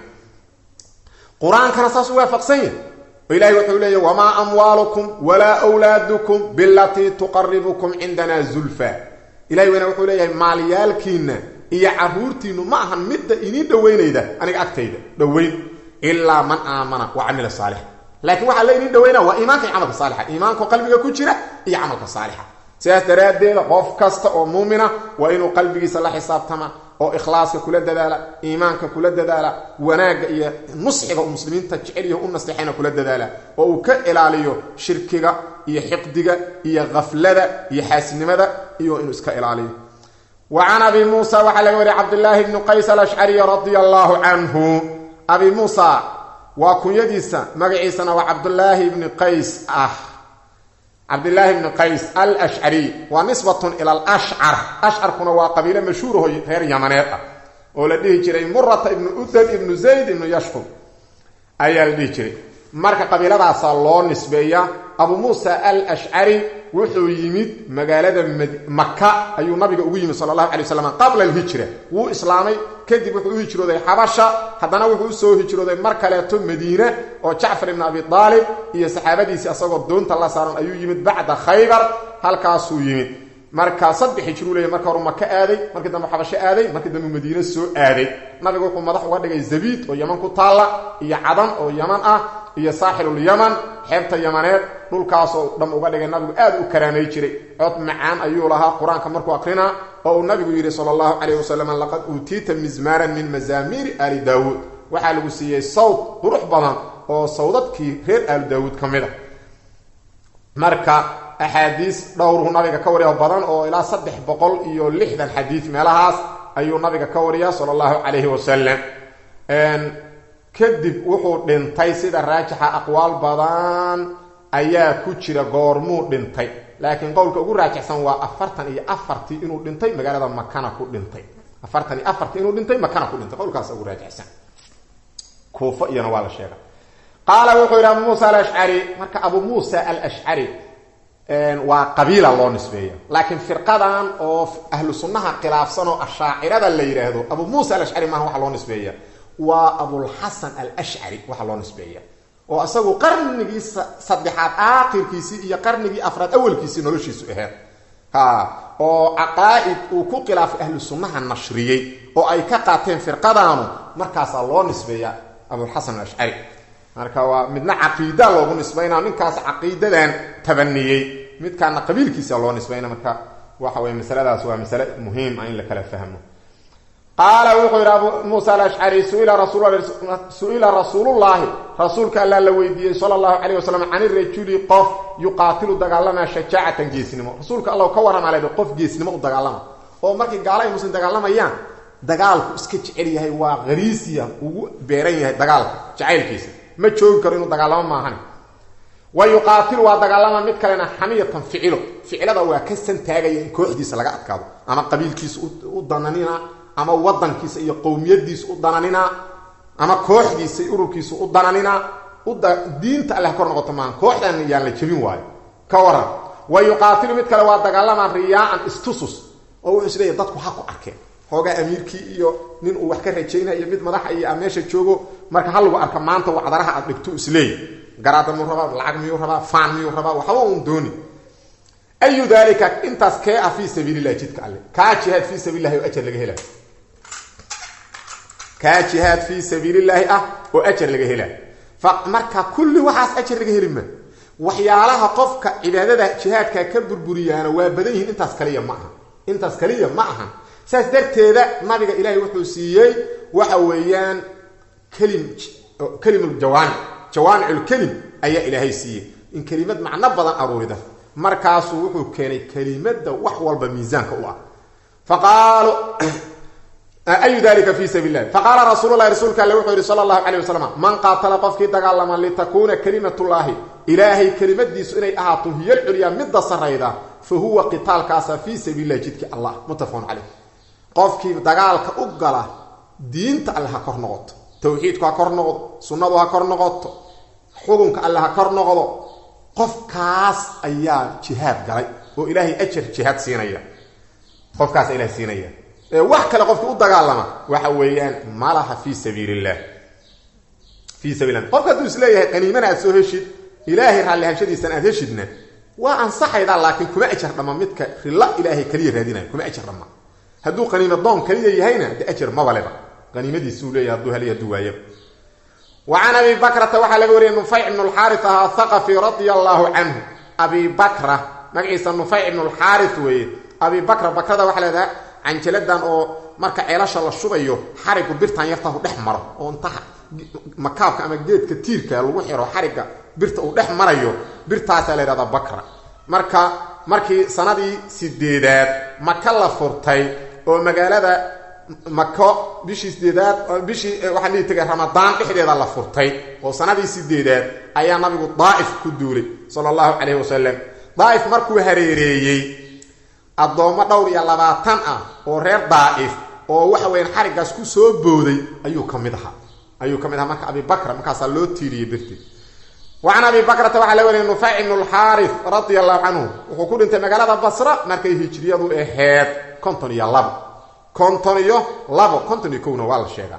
qur-aankana saas u waafaqsan yahay oo ilahay wuxuu leeya wamaa amwaalukum walaa wlaadukum bilatii tuqaribukum cindana zulfa ilahay weyna wuxuu leeyahay maalyaalkiina iyo caruurtiinu ma ahan midda idiin dhoweynayda aniga agtayda dhoweyn ilaa man aamana wa camila saalixa laakiin waxaa la idiin dhaweynaa waa iimaanka iyo camalka saalixa iimaanko qalbiga ku jira iyo camalka saalixa sidaas daraaddeeda qof kasta oo muumina waa inuu qalbigiisa la xisaabtama oo ikhlaaska kula dadaala iimaanka kula dadaala wanaagga iyo nusxiga uu muslimiinta jecel u nasteexayna kula dadaala oo uu ka ilaaliyo shirkiga iyo xiqdiga iyo kaflada iyo xaasinimada iyo inuu iska ilaaliyo wa can abi muusa waxaa laga wariya cabdillaahi bni qays alashcari radia allaahu canhu abi muusa waa kunyadiisa magaciisana waa cabdulaahi bni qays ah cabdillaahi bni qays alashcariy waa nisbatun ila alashcar ashcarkuna waa qabiile mashhuuraho reer yamaneed ah oo la dhihi jiray murata ibnu udad ibnu zayd ibnu yashkub ayaa la dhihi jiray marka qabiiladaasaa loo nisbeeya abu muusa alashcari wuxuu yimid magaalada maka ayuu nabiga ugu yimid sala allahu alay waslam qabla alhijra wuu islaamay kadib wuxuu u hijrooday xabasha haddana wuxuu usoo hijrooday mar kaleeto madiine oo jacfar ibn abi aalib iyo saxaabadiisii asagoo doonta la saaran ayuu yimid bacda khaybar halkaasuu yimid marka saddex hijruu leeya marka horu maka aaday markii dambe xabasho aaday markii dambe madiine soo aaday nabiga wuxuu madax uga dhigay zabiid oo yaman ku taalla iyo cadan oo yaman ah iyo saaxilulyaman xeebta yamaneed dhulkaasoo dham uga dhigay nabigu aad u karaamay jiray cod macaan ayuu lahaa qur-aanka markuu akrinaa oo uu nabigu yidhi sala allahu calayh wasalam laqad uutiita mizmaaran min mazaamiiri aali daawuud waxaa lagu siiyey sawd qurux badan oo sawdadkii reer aali daawuud ka mid a marka axaadiis dhowruu nabiga ka wariya badan oo ilaa saddex boqol iyo lixdan xadiid meelahaas ayuu nabiga ka wariyaa sala allahu calayhi wasalam kadib wuxuu dhintay sida raajixa aqwaal badan ayaa ku jira goormuu dhintay laakiin qowlka ugu raajixsan waa afartan iyo afartii inuu dhintay magaalada makana ku dhintay afartan iyo afartii inuu dhintay makana ku dhintay qowlkaas ugu raajixsan kuufo iyana waa la sheega qaala wuxuu yidhi abu muusa alashcari marka abu muusa alashcari waa qabiila loo nisbeeya laakiin firqadan oo ahlu sunnaha khilaafsan oo ashaacirada la yidhaahdo abu muusa alashcari maaha waxa loo nisbeeya waa abulxasan alashcari waxaa loo nisbeeya oo isagu qarnigii saddexaad aakhirkiisii iyo qarnigii afraad awalkiisii noloshiisu aheed ha oo caqaa'id uu ku khilaafay ahlu sunnaha nashriyey oo ay ka qaateen firqadaanu markaasaa loo nisbeeya abulxasan alashcari marka waa midna caqiida loogu nisbayna ninkaas caqiidadan tabaniyey midkaana qabiilkiisa loo nisbayna marka waxa weye masaladaas waa masale muhiim ah in la kala fahmo qaala wuxuu yidhi abu muusa alashcari su-ila rasuulullaahi rasuulka allaa la weydiiyey sala allahu calayh wasalam can irajuli qof yuqaatilu dagaalamaa shajaacatan geesnimo rasuulka alla ka warramaa leed qof geesnimo u dagaalama oo markii gaala ay muslim dagaalamayaan dagaalku iska jecel yahay waa hariisiya ugu beeran yahay dagaalka jacaylkiisa ma joogi karo inuu dagaalamo maahan wa yuqaatilu waa dagaalama mid kalena xamiyatan ficilo ficilada waa ka santaagaya in kooxdiisa laga adkaado ama qabiilkiisa u dananina ama wadankiisa iyo qowmiyadiisa u dananina ama kooxdiisa iyo ururkiisa u dananina diinta alle ha kor noqoto maaha kooxdan yaan la jebin waayo ka waran wa yuqaatilu mid kale waa dagaalama riyaaan istusus oo wuxuu isleeyahy dadku ha ku arkeen xoogaa amiirkii iyo nin uu wax ka rajaynaya iyo mid madaxa iyo a meesha joogo marka ha lagu arka maanta wacdaraha aad dhigto isleey garaada miyuu rabaa lacag miyuu rabaa faan miyuu rabaa waxba uun dooni ayu dalika intaas kee ah fii sabiililahi jidka alle kaa jihaad fii sabiililahi oo ajar laga hela kaa jihaad fii sabiililaahi ah oo ajar laga hela marka kulli waxaas ajar laga heli ma waxyaalaha qofka cibaadada jihaadka ka burburiyaana waa badan yihiin intaas kaliya ma aha intaas kaliya ma aha saas darteeda nabiga ilaahay wuxuu siiyey waxa weeyaan kelim kelimul jawaamic jawaamiculkelim ayaa ilaahay siiyey in kelimad macno badan aruurida markaasuu wuxuu keenay kelimada wax walba miisaanka u ah faqaalu ayu dalika fi sabiil lahi faqaala rasuulu lahi rasuulka alle wuxuu yihi sala allahu calay wasalam man qaatala qofkii dagaalama litakuuna kalimatullaahi ilaahay kelimadiisu inay ahaato hiyal culyaa midda sarayda fa huwa qitaalkaasa fii sabiil lahi jidkii allah muttafaqun caleyh qofkii dagaalka u gala diinta alle ha kor noqoto tawxiidku ha kor noqdo sunnadu ha kor noqoto xukunka alle ha kor noqdo qofkaas ayaa jihaad galay oo ilaahay ajar jihaad siinaya qofkaas ilahay siinaya wax kale qofki u dagaalama waxa weeyaan malaha fi sabiil illah fii sabiil lah qofka hadduu isleeyahay qaniimana aad soo heshid ilaahay raallihanshadiisan aad heshidna waa ansaxaydaa laakiin kuma ajar dhamma midka rilla ilaahay kaliya raadinayo kuma ajar dhamma hadduu qaniimo doon kaliya yahayna de ajar mabaleba qaniimadiisuu leeyahay hadduu heliy hadduu waayaba wa can abi bakrata waxaa laga wariyay nufayc ibnu lxaaris ahaa thaqafi radia allaahu canhu abi bakra magaciisa nufayc ibnu lxaaris weeye abi bakra bakrada waxaa leedaha canjaladan oo marka ceelasha la shubayo xarigu birtan yartahu dhex maro oo inta makaabka ama geedka tiirka lagu xiro xariga birta uu dhex marayo birtaasaa la yhahdaa bakra marka markii sanadii sideedaad maka la furtay oo magaalada mako bishii sideedaad bishii waxaan dhihi tagay ramadaan dhexdeeda la furtay oo sanadii sideedaad ayaa nabigu daa'if ku duulay sala allahu calayhi wasalam daa'if markuu hareereeyey addoommo dhowr iyo labaatan ah oo reer daa'if oo waxa weyaan xariggaas ku soo booday ayuu ka mid ahaa ayuu ka mid ahaa marka abi bakra markaasaa loo tiiriyey birti wa can abi bakrata waxaa la wariyay nufayc ibnu lxaaris radia allahu canhu wuxuu ku dhintay magaalada basra markay hijriyadu aheyd konton iyo labo konton iyo labo konton iyo kowna waa la sheegaa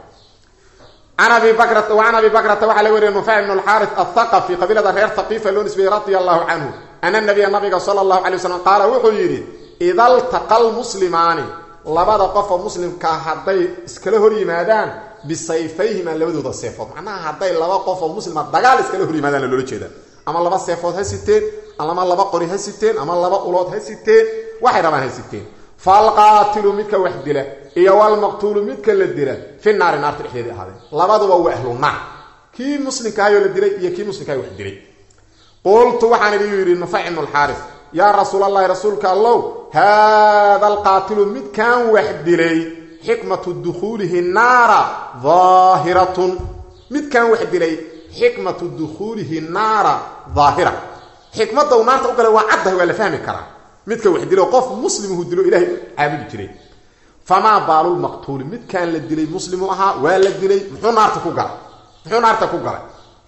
an abi bakrata wa can abi bakrata waxaa la wariyay nufayc ibnu lxaaris athaqafi qabiilada reer thaqiifa loo nisbeeyey radia allahu canhu ana nabiya nabiga sala allahu calay wasalam qaala wuxuu yidhi ida ltaqa lmuslimaani labada qofoo muslimkaa hadday iskala hor yimaadaan bisayfayhimaa labadooda seefood macnaha hadday laba qofoo muslima dagaal iskala hor yimaadaan loola jeeda ama laba seefood ha siteen ama laba qori ha siteen ama laba ulood ha siteen waxay rabaan ha siteen falqaatilu midka wax dila iyo walmaqtuulu midka la dila fi naari naarta dhexdeedii ahaadeen labaduba waa ahlu naar kii muslimkaayoo la dilay iyo kii muslimkaay wax dilay qultu waxaan idhi yidhi nufayc ibnu lxaaris yaa rasuul allahi rasuulka allow haada alqaatilu midkan wax dilay xikmatu dukhuulihi naara daahiratun midkan wax dilay xikmatu dukhuulihi naara daahira xikmadda uu naarta u galay waa caddahay waa la fahmi karaa midka wax dilo qof muslimuhu dilo ilahay caabudi jiray famaa baalulmaqtuuli midkan la dilay muslimu ahaa waa la dilay muxuu naarta ku galay muxuu naarta ku galay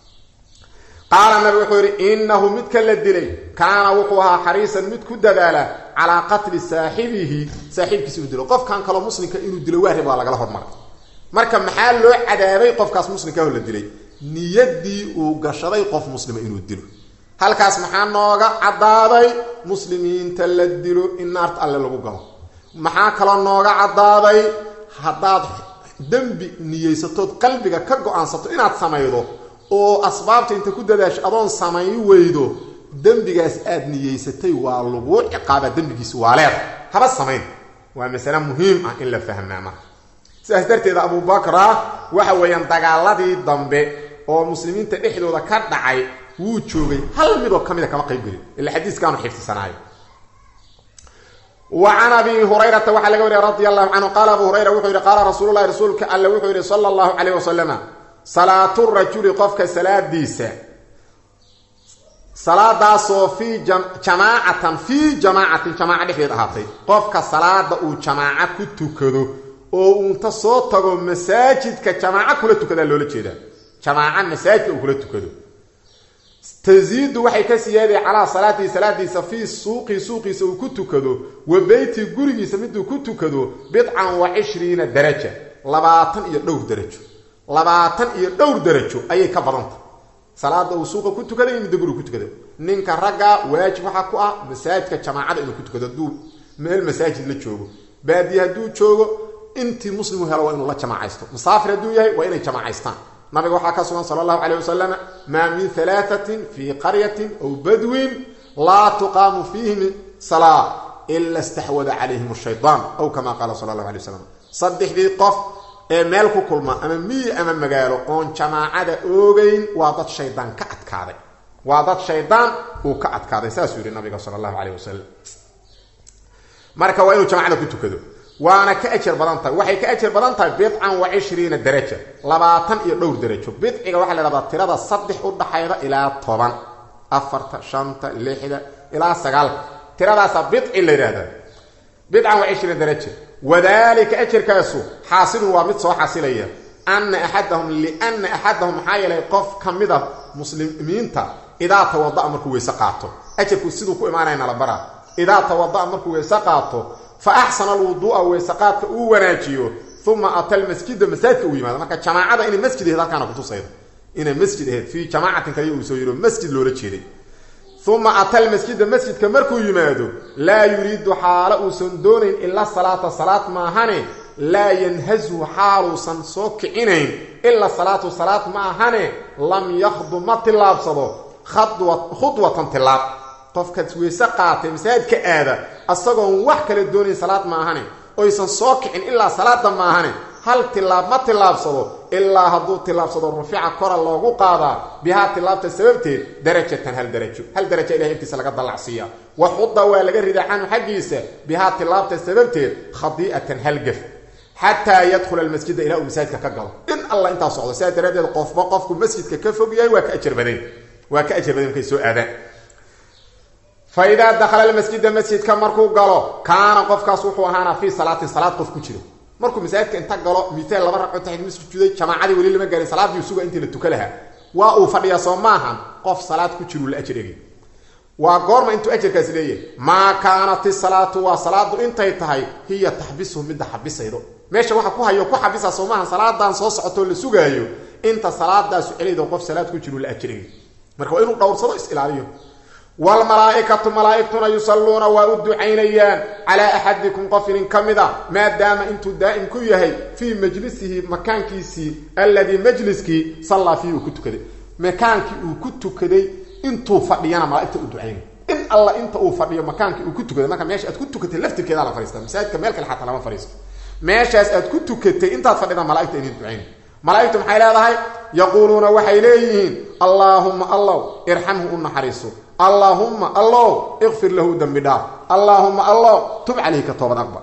qaala nabi wuxuu yidhi innahu midka la dilay kaana wuxuu ahaa xariisan mid ku dadaala calaa qatli saaxibihi saaxiibkiisa inuu dilo qofkan kaloo muslimka inuu dilo waarib waa lagala hormaray marka maxaa loo cadaabay qofkaas muslimkaho la dilay niyaddii uu gashaday qof muslima inuu dilo halkaas maxaa nooga caddaaday muslimiinta la dilo in naarta alle lagu galo maxaa kaloo nooga caddaaday haddaad dembi niyeysatood qalbiga ka go-aansato inaad samaydo oo asbaabta inta ku dadaasho adoon samayn weydo dembigaas aad niyeysatay waa laguu ciqaabaa dembigiisi waa leeda haba samayn waa masale muhiim ah in la fahmaa marka sidaas darteed abubakra waxa weeyaan dagaaladii dambe oo muslimiinta dhexdooda ka dhacay wuu joogay hal midoo ka mida kama qayb gelin ila xadiiskaanu xifdisanaayo wa can abi hurayrata waxaa laga wariya radi allahu canhu qaala abu hurayra wuxuu yidhi qaala rasuululahi rasuulka alle wuxuu yidhi sala allahu calayh wasalama salaatu rajuli qofka salaadiisa salaadaasoo fii jamaacatan fii jamaacatin jamaaca dhexdeed ahaatay qofka salaada uu jamaaco ku tukado oo uunta soo tago masaajidka jamaaco kula tukadaa loola jeedaa jamaaca masaajidka uu kula tukado tasiidu waxay ka siyaaday calaa salaatihi salaadiisa fii suuqii suuqiisa uu ku tukado wa beytii gurigiisa miduu ku tukado bidcan wa cishriina daraja labaatan iyo dhowr darajo labaatan iyo dhowr darajo ayay ka badanta salaada uu suuqa ku tukaday midda guriga ku tukada ninka ragga waajib waxaa ku ah masaajidka jamaacada inuu ku tukado hadduu meel masaajid la joogo baadiye hadduu joogo intii muslimu helo waa inuu la jamaacaysto musaafir hadduu yahay waa inay jamaacaystaan nabiga waxaa ka sugan sala allahu calayh wasalam maa min halaatatin fii qaryatin aw badwin laa tuqaamu fiihim salaa ila istaxwada calayhim shaydaan aw kama qaala sala allahu alay wasalam saddexdii qof ee meel ku kulma ama miyi ama magaalo oon jamaacada oogeyn waa dad shaydaan ka adkaaday waa dad shaydaan uu ka adkaaday saasuu yidhi nabiga sala allahu calayh wasalam marka waa inuu jamacada ku tukado waana ka ajar badan tahay waxay ka ajar badan tahay bidcan wa cishriina daraja labaatan iyo dhowr darajo bidciga waxaa la dhahdaa tirada saddex u dhaxayda ilaa toban afarta shanta lixda ilaa sagaalka tiradaasaa bidci la yidhahdaa bidcan wa cishriina daraja wadalika ajarkaasu xaasilun waa mid soo xasilaya ana axadahum liana axadahum maxaa yeelay qof ka mid a muslimiinta idaa tawada'a markuu weyse qaato ajarku siduu ku imaanaya nala bara idaa tawada'a markuu weyse qaato fa axsana alwuduu'a weyseqaadka uu wanaajiyo uma ata lmasjida masaajidka uu yimaado marka jamaacada inay masjid aheyd halkaana kutusayda inay masjid aheyd fii jamaacatin kaliya uu soo yiro masjid loola jeeday uma ata lmasjida masjidka markuu yimaado laa yuriidu xaalo uusan doonayn ila salaata salaad maahane laa yanhazhu xaaluusan soo kicinayn ila salaatu salaad ma ahane lam yakhdu ma tillaabsado khudwatan tilaab qofkaas weyse qaatay masaajidka aada asagoon wax kale doonayn salaad maahane oysan soo kicin ilaa salaada maahane hal tilaab ma tillaabsado ilaa hadduu tillaabsado rufica kora loogu qaadaa bihaa tilaabta sababteed darajatan hal darajo hal daraja ilahay agtiisa laga dallacsiiya wa xuda waa laga ridaa canhu xaggiisa bihaa tilaabta sababteed khadii'atan hal gaf xataa yadkhula almasjida ilaa uu masaajidka ka galo in alla intaa socdo sidaa daraaddeed qofba qofku masjidka ka fog yahay waa ka ajar badan waa ka ajar badan markay soo aadaan fa idaa dakhala almasjida masjidka markuu galo kaana qofkaas wuxuu ahaanaa fii salaatin salaad qof ku jiro markuu masaajidka inta galo miaal laba ragco taxid masjuuday jamaacadii weli lama gaarin salaadii suga intii la tuka lahaa waa uu fadhiyaa soo maahan qof salaad ku jiruu la ajar egay waa goorma intuu ajarkaasi leeyahay maa kaanat isalaatu waa salaadu intay tahay hiya taxbisuhu midda xabisaydo meesha waxa ku hayo ku xabisa soo maahan salaadan soo socotoo la sugaayo inta salaadaasu celaydo qof salaad ku jiruu la ajar egay marka waa inuu dhowrsado is ilaaliyo wlmalaaikatu malaaigtuna yusalluuna waa u ducaynayaan calaa axadikum qof inin ka mid a maadaama intuu daa'im ku yahay fii majlisihi makaankiisii alladii majliskii sallaa fiihi uu ku tukaday makaankii uu ku tukaday intuu fadhiyana malaaigta u ducaynay in alla inta uu fadhiyo makaankii uu ku tukaday marka meesha aad ku tukatay laftirkeeda la fariista masaajidka meel kale xataa lama fariisto meeshaas aad ku tukatay intaad fadhida malaaigta inin ducaynay malaaigtu maxay leedahay yaquuluuna waxay leeyihiin allaahumma allow irxamhu u naxariiso allaahumma allow ikfir lahu dembi dhaaf allaahumma allow tub calayhi ka toobad aqbal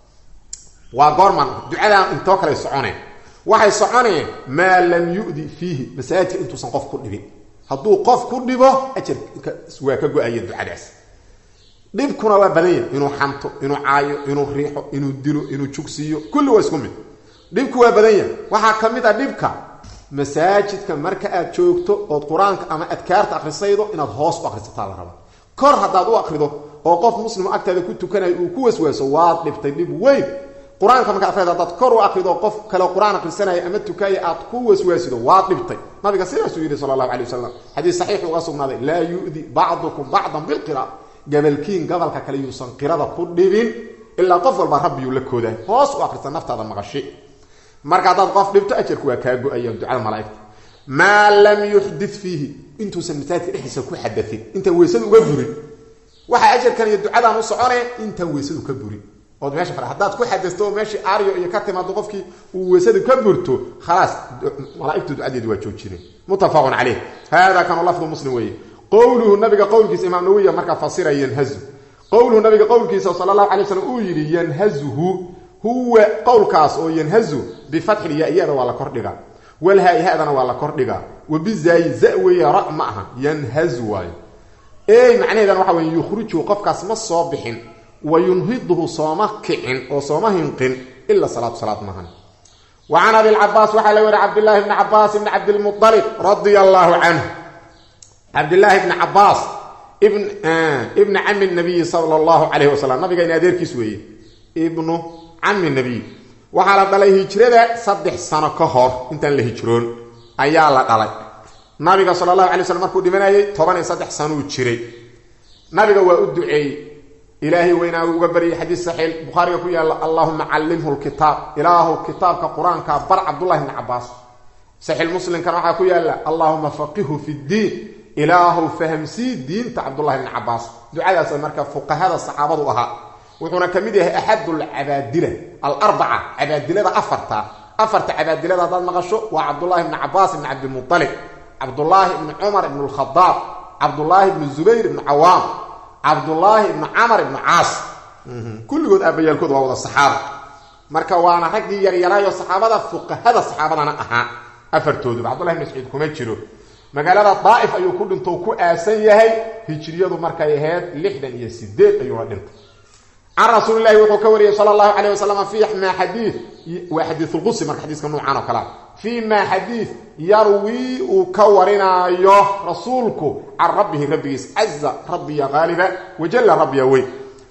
waa goorman ducadaan intoo kale soconeen waxay soconeen maa lam yu'di fiihi masaajidka intuusan qof ku dhibin hadduu qof ku dhibo ajarka waa ka go-aya ducadaas dhibkuna waa badan yahay inuu xanto inuu caayo inuu riixo inuu dilo inuu jugsiiyo kulli waa isku mid dhibku waa badan yahay waxaa ka mid a dhibka masaajidka marka aad joogto ood qur-aanka ama adkaarta akrisaydo inaad hoos u akrisataa la raba kor haddaad u akrido oo qof muslim agtaada ku tukanayo uu ku waswaaso waad dhibtay dhib weyn qur-aanka markaad akrido haddaad kor u akrido qof kale qur-aan akrisanaya ama tukaya aad ku waswaasido waad dhibtay nabiga sidaasuu yidhi sala allahu alay wasalam xadiis saxiix uga sugnaaday laa yu'di bacdukum bacdan bilqira gabalkiin gabalka kale yuusan qirada ku dhibin ilaa qof walba rabbiyuu la koodaa hoos u akrisa naftaada maqashi marka haddaad qof dhibto ajarku waa kaa go-aya ducada malaaigta maa lam yuxdit fiihi intuusan masaajidka dhexdiisa ku xadain intaan weysadu uga burin waxaa ajarkan iyo ducadan u socone intaan weysadu ka burin ood meesha fadha haddaad ku xadasto oo meeshii aaryo iyo ka timaado qofkii uu weysadu ka burto khalaas malaaigtu ducadeedu waa joojineen muttafaqun caleyh hada kanu lafdu muslim weeye qowluhu nabiga qowlkiisa imaam nawiya markaa fasira yanhazu qowluhu nabiga qowlkiisa sala allahu alay slam uu yidhi yanhazuhu huwa qowlkaas oo yanhazu bifatxil ya-yada waa la kordhigaa walhaa-ihadana waa la kordhigaa wabizaayi za weeye ra ma aha yanhazu waayo ey macnaheedana waxa wey yukhrijuhu qofkaas ma soo bixin wa yunhiduhu sooma kicin oo sooma hinqin ila salaatu salaad maahan wa can abilcabaas waxaa la weri cabdillaahi bni cabaas bni cabdilmualib radia allaahu canhu cabdillaahi ibni cabaas ibna cami nabiyi sala allahu calayhi wasalam nabigayna adeerkiis weeye ibnu cami nabiy waxaa la dhalay hijrada saddex sano ka hor intaan la hijroon ayaa la dhalay nabiga sala allahu alay slam markuu dhimanayay toban iyo saddex sanuu jiray nabiga waa u duceeyey ilaahay weynaa uga baryay xadiis saxiix bukhaariga ku yaalla allahuma callimhu lkitaab ilaahu kitaabka qur-aanka bar cabdullahi bni cabaas saxiix muslimkana waxaa ku yaalla allahuma faqihu fi ddiin ilaahu fahamsii diinta cabdullahi bni cabaas ducadaas marka fuqahada saxaabadu ahaa wuxuuna ka mid yahay axad alcabaadila alarbaca cabaadilada afarta afarta cabaadilada haddaad maqasho waa cabdullaahi bni cabaas ibni cabdimualib cabdullaahi ibni cumar ibn lkhadaab cabdullaahi ibni zubayr ibni cawaam cabdullaahi ibni camar ibni caas kulligood aabayaalkood waa wada saxaaba marka waana raggii yaryaraayo saxaabada fuqahada saxaabadana ahaa afartooduba cabdullahi ibn mascuud kuma jiro magaalada daa'if ayuu ku dhinto ku aasan yahay hijriyadu markay ahayd lixdan iyo sideed ayuuna dhintay can rasuuli lahi wuxuu ka wariyey sal allahu calayh wasalam fi ma xadii waa xadiisulqudsi marka xadiiska nuucan oo kalea fii ma xadiid yarwii uu ka warinaayo rasuulku can rabbihi rabbigiis caza rabbiya qaaliba wajalla rabbiya weyn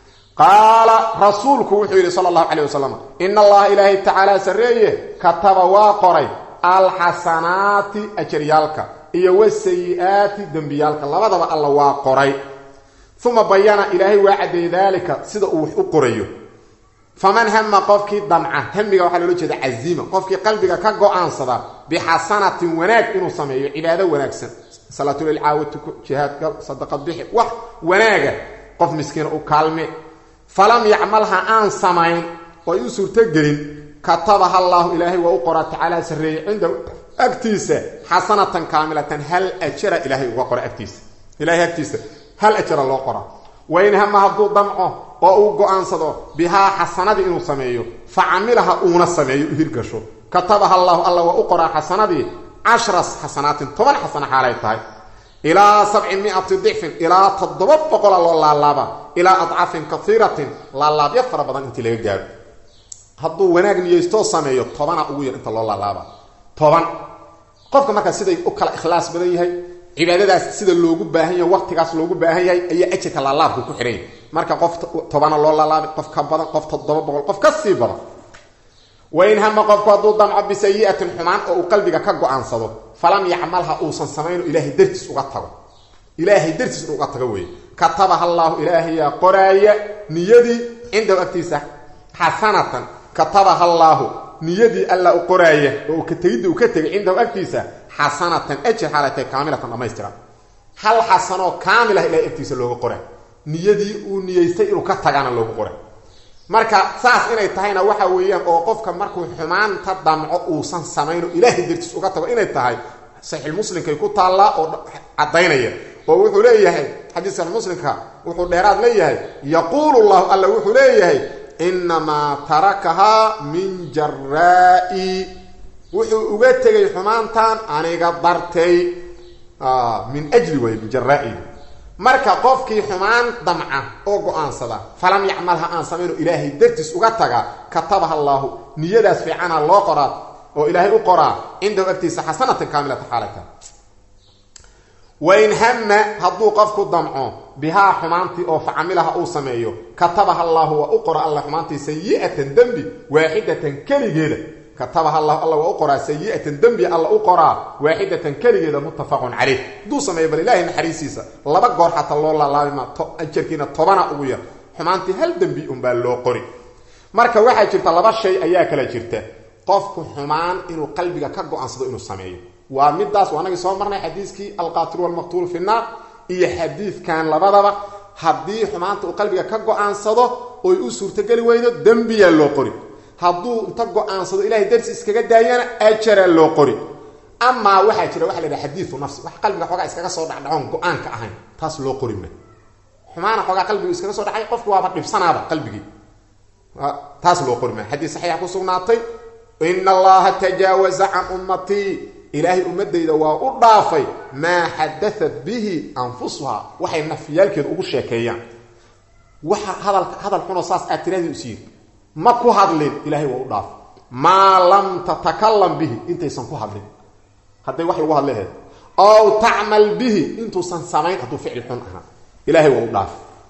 qaala rasuulku wuxuu yidhi sala allahu calayh wasalam ina allaha ilaahay tacaala sarreeye kataba waa qoray alxasanaati ajaryaalka iyo wasayi-aati dembiyaalka labadaba alla waa qoray uma bayana ilaahay waa caddeeyey daalika sida uu wax u qorayo faman hama qofkii damca hamiga waxaa loola jeeda casiima qofkii qalbiga ka go-aansada bixasanatin wanaag inuu sameeyo cibaado wanaagsan salaatulil caawatuku jihaadka sadaqad bixi wax wanaaga qof miskiina u kaalme falam yacmalha aan samayn oo ay u suurtogelin katabaha allaahu ilaahay waa u qoraa tacaala sarreeyey cinda agtiisa xasanatan kaamilatan hal ajara ilaahay uga qora agtiisa ilahay agtiisa hal ajara loo qoraa wain hama hadduu damco oo uu go-aansado bihaa xasanadii inuu sameeyo fa camilaha uuna sameeyo u hirgasho katabaha allaahu alla waa u qoraa xasanadii cashras xasanaatin toban xasana xaalay tahay ilaa sabci miati dicfin ilaa toddoba boqola loo laalaaba ilaa adcafin kaiiratin laalaabyo fara badan intii laga gaaro hadduu wanaag niyeystoo sameeyo tobana ugu yar inta loo laalaaba toban qofka markaa siday u kala ikhlaas badan yahay cibaadadaas sida loogu baahan yahay waqtigaas loogu baahan yahay ayaa ajirka laalaabku ku xidhan yahay marka qof tobana loo laalaabay qof ka badan qof toddoba boqol qof ka sii badan wain hama qofku hadduu damco bisayi'atin xumaan oo uu qalbiga ka go-aansado falam yacmalha uusan samayno ilaahay dartiis uga tago ilaahay dartiis inu uga tago weeye katabaha allaahu ilaahayaa qoraaya niyadii cindahu agtiisa xasanatan katabaha allaahu niyadii alla u qoraaya oo ka tegidda uu ka tegay cindahu agtiisa xasanatan ajir xaalay tahay kaamilatan dhamaystiran hal xasanoo kaamil ah ilahay agtiisa looga qoray niyadii uu niyeystay inuu ka tagana loogu qoray marka saas inay tahayna waxa weeyaan oo qofka markuu xumaanta damco uusan samayno ilaahay dartiis uga tago inay tahay saxiix muslimkay ku taallaa oo caddaynaya oo wuxuu leeyahay xadiis saxiix muslimka wuxuu dheeraad leeyahay yaquulu llahu alla wuxuu leeyahay inamaa tarakahaa min jaraa'i wuxuu uga tegay xumaantan aniga dartay min ajli way min jaraa'i marka qofkii xumaan damca oo go-aansada falam yacmalha aan samayno ilaahay dartiis uga taga katabaha allaahu niyadaas fiicana loo qoraa oo ilaahay u qoraa cindahu agtiisa xasanatan kaamilata xaalata wain hama hadduu qofku damco bihaa xumaantii oo facamilaha uu sameeyo katabaha allaahu waa u qora alla xumaantii sayi'atan dembi waaxidatan keligeeda katabaha allahu alla waa u qoraa sayi'atan dembi alla u qoraa waaxidatan keligeeda muttafaqun caleyh hadduu sameeyo bal ilaahay naxariisiisa laba goor xataa loo laalaabima ajarkiina tobana ugu yar xumaantii hal dembi unbaa loo qori marka waxaa jirta laba shay ayaa kala jirta qofku xumaan inuu qalbiga ka go-aansado inuu sameeyo waa midaas waa anagii soo marnay xadiiskii alqaatilu walmaqtuulu fi nnaar iyo xadiidkan labadaba haddii xumaanta uu qalbiga ka go-aansado oy u suurtogeli weydo dembiyaa loo qori hadduu inta go-aansado ilahay darsi iskaga daayana ajaraa loo qori amaa waxaa jira waxa la yidhaha xadiiu nafsi wax qalbiga xoogaa iskaga soo dhacdhacoon go-aanka ahayn taas loo qori ma xumaana xoogaa qalbigu iskaga soo dhacay qofku waaba dhibsanaaba qalbigii taas loo qori ma xadiis saxiixa ku sugnaatay ina allaha tajaawaza can ummatii ilaahay ummadayda waa u dhaafay maa xadaat bihi anfusuha waxay nafyaalkeedu ugu sheekeeyaan waxa hadal hadal xunoo saas aad tirahdii is yiri ma ku hadlin ilaahay waa u dhaafay maa lam tatakalam bihi intaysan ku hadlin hadday wax lagu hadlaheed ow tacmal bihi intuusan samayn hadduu ficil xun ahaa ilahay waa u dhaaf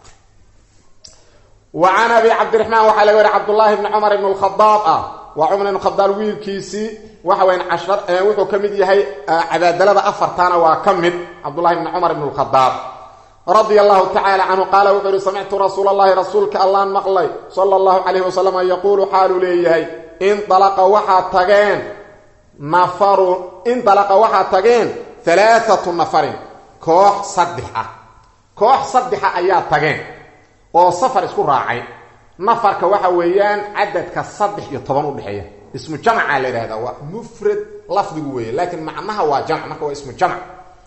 wa can abi cabdiraxmaan waxaa laga wari cabdullaahi bni cumar ibn lkhadaab ah waa cumar ibn khadaab wiilkiisii waxa weyan cashar wuxuu ka mid yahay cabaadalada afartana waa ka mid cabdullahi bni cumar ibn lkhadaab radia allahu tacaala canhu qaala wuxuu yihi samictu rasuula allahi rasuulka allaan maqlay sala allahu calayhi wasalam yaquulu xaaluu leeyahay indalaqa waxaa tageen nafaru indalaqa waxaa tageen halaathatu nafarin koox saddex ah koox saddexa ayaa tageen oo safar isku raacay nafarka waxa weeyaan cadadka saddex iyo toban udhexeeya ismu jamca la yidhahdaa waa mufrad lafdigu weeye laakiin macnaha waa jamc marka waa ismu jamc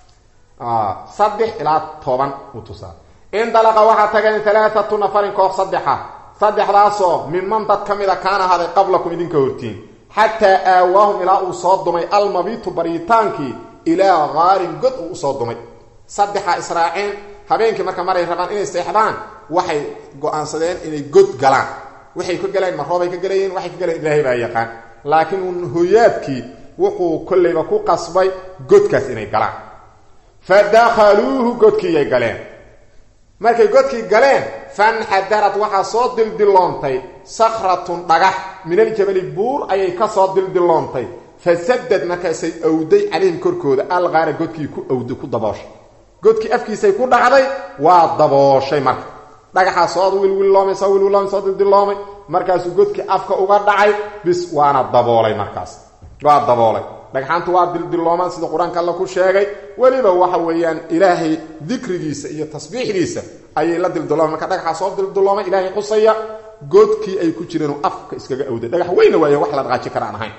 saddex ilaa toban u tusaa indalaqa waxaa tageen halaathatu nafarin koox saddexa saddexdaasoo miman dad ka mida kaan ahaaday qablakum idinka hortiin xataa aawaahum ilaa uu soo dumay almabiitu baryitaankii ilaa qaarin god uu usoo dumay saddexa israaceen habeenkii marka maray rabaan inay seexdaan waxay go-aansadeen inay god galaan waxay ka galeen ma roobay ka galayeen waxay ka galeen ilaahay baa yaqaan laakiin uun hoyaadkii wuxuu kollayba ku qasbay godkaas inay galaan fa dakhaluuhu godkiiyay galeen markay godkii galeen fanxadarad waxaa soo dildilloontay sakhratun dhagax min aljabali buur ayay ka soo dildilloontay fasadad markaasay awday calayhim korkooda alqaara godkii ku awday ku dabooshay godkii afkiisay ku dhacday waa dabooshay marka dhagaxaa soo wilwilloomay soo wilwilloomay soo dildiloomay markaasuu godkii afka uga dhacay bis waana daboolay markaas waa daboolay dhagxaantu waa dildilloomaan sida qur-aanka alla ku sheegay weliba waxa weeyaan ilaahay dikrigiisa iyo tasbiixdiisa ayay la dildilooman marka dhagaxaa soo dildiloomay ilaahay xusaya godkii ay ku jireen afka iskaga awday dhagax weyna waaya wax la dhaqaaji kara aan ahayn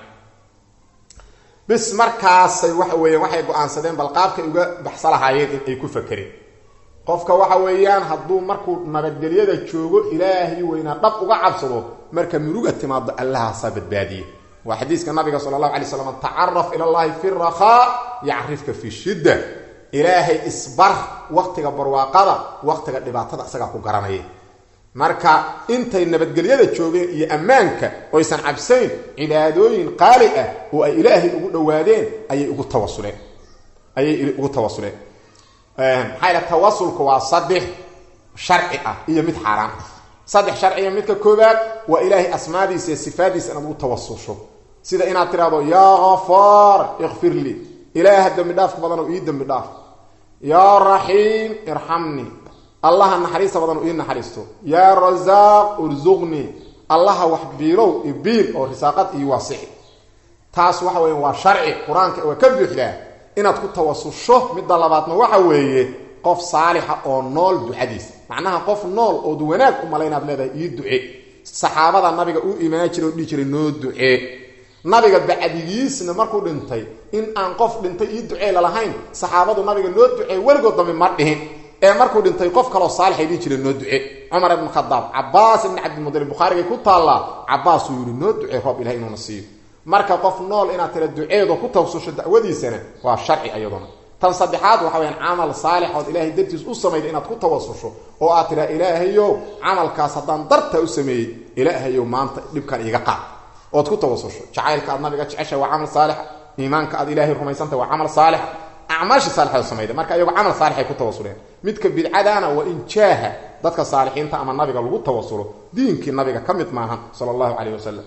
bis markaasay waxa weeyaan waxay go-aansadeen bal qaabkay uga baxsa lahaayeen in ay ku fakereen qofka waxa weeyaan hadduu markuu nabadgelyada joogo ilaahay weynaa dhab uga cabsado marka muruga timaado allahaasaa badbaadiye waa xadiiska nabiga sala allahu alay slam tacaraf ila llahi fi rakhaa yacrifka fi shidda ilaahay isbar waqtiga barwaaqada waqtiga dhibaatada isagaa ku garanaya marka intay nabadgelyada joogeen iyo ammaanka oysan cabsayn cibaadooyin qaali ah oo ay ilaahay ugu dhowaadeen ayay ugu tawasuleen ayay ugu tawasuleen maxaa yidha tawasulku waa saddex sharci ah iyo mid xaaraan ah saddex sharciya midka koobaad waa ilaahay asmaadiisa iyo sifaadiisa inaad ugu tawasusho sida inaad tidhahdo yaa hafaar ikfir lii ilaaha dembi dhaafka badan oo ii dembi dhaaf yaa raxiim irxamnii allaha naxariista badan oo ii naxariisto yaa rasaaq ursuqnii allaha wax biilow ibiil oo risaaqad ii waasixi taas waxa weya waa sharci qur-aanka waa ka buuxdaa inaad ku tawasusho midda labaadna waxa weeye qof saalixa oo nool ducadiisa macnaha qof nool ood wanaag u mala inaad leedahay ii duce saxaabada nabiga u imaan jira oo dhihi jiray noo ducee nabiga bacdigiisna markuu dhintay in aan qof dhintay ii ducee lalahayn saxaabadu nabiga noo ducee weligood dambe ma dhihin ee markuu dhintay qof kaloo saalixay dhihi jira noo duce cumar ibn khadaab cabaas ibn cabdimudalib bukhaarigay ku taallaa cabaasuu yidhi noo ducee roob ilahay inuuna siiyo marka qof nool inaad tira duceedo ku tawsusho dacwadiisana waa sharci ayaduna tan saddexaad waxa weyaan camal saalix ood ilaahay dartiis u samayda inaad ku tawasusho oo aad tidhaa ilaahayow camalkaas haddaan dartaa u sameeyey ilaahayow maanta dhibkan iiga qaad ood ku tawasusho jacaylka aad nabiga jeceshahay waa camal saalixa iimaanka aad ilaahay rumaysantahay waa camal saalixa acmaashii saalixda samayda marka iyagu camal saalixay ku tawasuleen midka bidcadaana waa in jaaha dadka saalixiinta ama nabiga lagu tawasulo diinkii nabiga ka mid maahan sala allahu calayh wasalam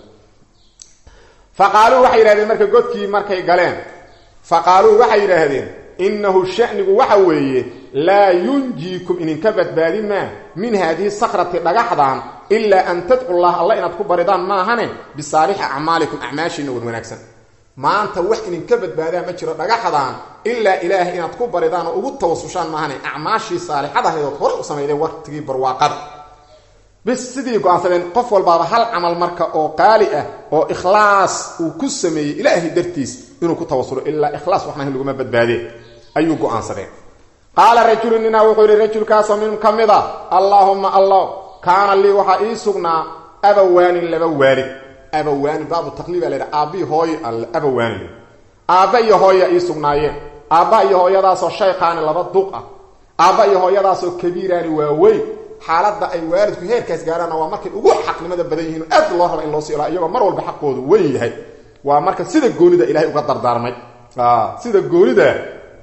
fa qaaluu waxay yidhahdeen marka godkii markay galeen fa qaaluu waxay yidhaahdeen innahu shanigu waxa weeye laa yunjiikum idinka badbaadi maa min haadihi sakrati dhagaxdan ilaa an tadcu llah alla inaad ku baridaan maahane bisaalixi acmaalikum acmaashiina wan wanaagsan maanta wax idinka badbaadaa ma jiro dhagaxdan ilaa ilaahay inaad ku baridaan oo ugu tawasushaan maahane acmaashii saalixadahayd hore u samaydeen waqtigii barwaaqada bis sidii go-aansadeen qof walbaaba hal camal marka oo qaali ah oo ikhlaas uu ku sameeyey ilaahay dartiis inuu ku tawasulo ilaa ikhlaas waxna laguma badbaadeen ayuu go-aansadeen qaala rajulu ninaa wuxuu yihi rajulkaasoo minhum ka mid a allaahumma allah kaana lii waxaa ii sugnaa abawaanin laba waalid abawaanin baabu taqliib a la yidhaha aabbii hooyo abawaanin aabba iyo hooya ii sugnaayeen aabba iyo hooyadaasoo shayqaani laba duq ah aabba iyo hooyadaasoo kabiiraani waaweyn xaaladda ay waalidku heerkaas gaaraanna waa markay ugu xaqnimada badan yihiin aad loo raba in loo sii ilaa iyagoo mar walba xaqoodu weyn yahay waa marka sida goonida ilahay uga dardaarmay sida goonida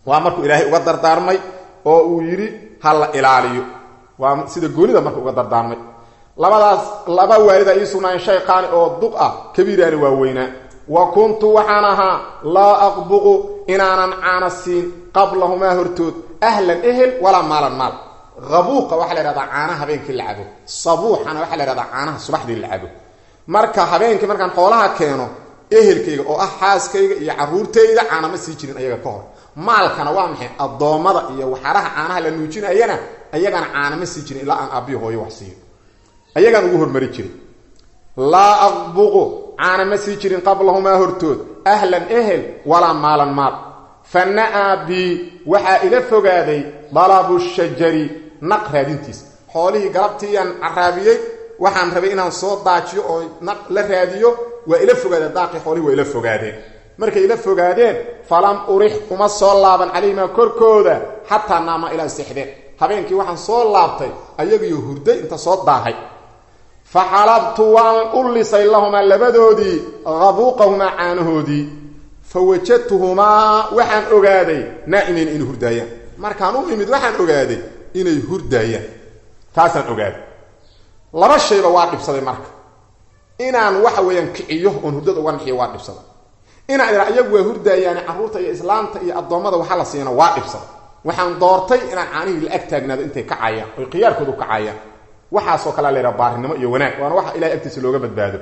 waa markuu ilaahay uga dardaarmay oo uu yidhi ha la ilaaliyo waa sida goonida marka uga dardaarmay labadaas laba waalida ii sugnaayeen shay qaani oo duq ah kabiiraani waa weynaa wa kuntu waxaan ahaa laa aqbuqu inaanan caana siin qablahumaa hortood ahlan ehel walaa maalan maal abuuqa waxaa la yhahdaa caanaha habeenkii la cabo sabuuxana waxaa la yhahdaa caanaha subaxdii la cabo marka habeenkii markaan xoolaha keeno ehelkayga oo ah xaaskayga iyo caruurtayda caana ma sii jirin ayaga ka hor maalkana waa maxay addoommada iyo waxaraha caanaha la nuujinayana ayagana caana ma sii jirin ilaa aan aabbihi hooyo wax siiyo ayagaan ugu hormari jiray laa aqbuqu caana ma sii jirin qablahumaa hortood ahlan ehel walaa maalan maal fa na-aa bii waxaa ila fogaaday dalabu shajari naq raadintiis xoolihii galabtiiyaan caraabiyey waxaan rabay inaan soo daajiyo oo naq la raadiyo waa ila fogaadeen daaqii xoolihii waa ila fogaadeen markay ila fogaadeen falam urix uma soo laaban calayhimaa korkooda xataa naama ilaa sexdeen habeenkii waxaan soo laabtay ayagiyo hurday inta soo daahay fa xalabtu waan u lisay lahumaa labadoodii qabuuqahumaa caanahoodii fa wajadtuhumaa waxaan ogaaday naa'imeyn inay hurdaayaan markaan u imid waxaan ogaaday inay hurdaayaan taasaan ogaaday laba shayba waa dhibsaday marka inaan waxa weeyaan kiciyo oon hurdada uga naxiyo waa dhibsaday inaan idhaa iyagu waa hurdaayaane carruurta iyo islaamta iyo addoommada waxa la siina waa dhibsaday waxaan doortay inaan caanihii la ag taagnaado intay kacayaan oy khiyaarkoodu kacayaan waxaasoo kalea laydhaha baarinimo iyo wanaag waana waxa ilahay agtiisa looga badbaado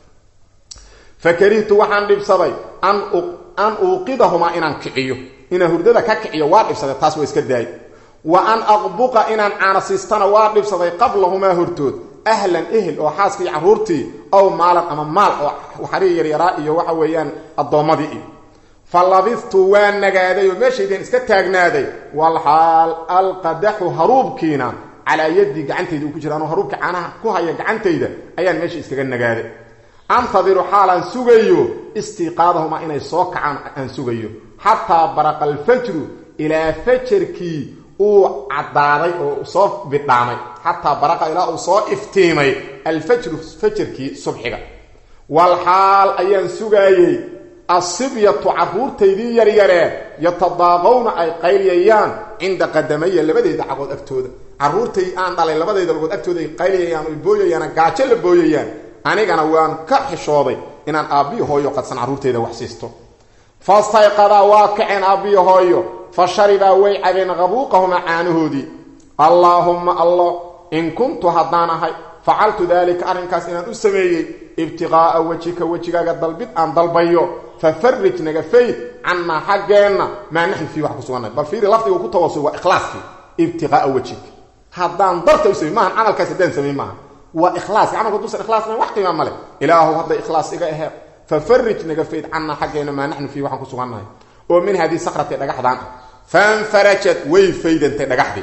fa karihtu waxaan dhibsaday an an uuqidahumaa inaan kiciyo inaan hurdada ka kiciyo waa dhibsaday taas waa iska daay wa an aqbuqa inaan caanasiistana waa dhibsaday qablahumaa hortood ahlan ehel oo xaaskii iyo carruurtii ow maalan ama maal oo waxarii yaryaraa iyo waxa weeyaan addoommadii iyo fa labidtu waa nagaaday oo meeshaydaan iska taagnaaday walxaal alqadaxu haruubkiina calaa yaddii gacantayda uu ku jira anuu haruubka caanaha ku haya gacantayda ayaan meesha iskaga nagaaday antadiru xaalaan sugayo istiiqaadahumaa inay soo kacaan aan sugayo xataa baraqa alfajru ilaa fajarkii uu caddaaday oo soo bidhaamay xataa baraqa ilaa uu soo iftiimay alfajru fajarkii subxiga walxaal ayaan sugaayey asibyatu carruurtaydii yaryaree yatadaaqowna ay qayliyayaan cinda qadamaya labadeeda cagood agtooda carruurtay aan dhalay labadayda lagood agtooda ay qayliyayaan oy booyayaan gaajo la booyayaan anigana waan ka xishooday inaan aabbihi hooyo qadsan carruurteyda wax siisto fastayqadaa waa kaceen aabbihi hooyo fa sharibaa way cabeen qabuuqahumaa caanahoodii allaahumma allah in kuntu haddaan ahay facaltu daalika arrinkaas inaan u sameeyey ibtiqaa'a wejika wejigaaga dalbid aan dalbayo fa farrij naga fayd cannaa xaggeenna maa naxnu fii wax ku sugannahay bal fiiri lafdiga ku tawasul waa ikhlaaskii ibtiqaa'a wejika haddaan darta u samey maahan camalkaas haddaan samey maaha waa ikhlaaska camalka haduusan ikhlaasna wax qiima male ilaahu hadday ikhlaas iga ahee fa farrij naga fayd cannaa xaggeenna maa naxnu fii waxaan ku sugannahay oo min hadii sakrati dhagaxdaan ah fanfarajat way faydantay dhagaxdii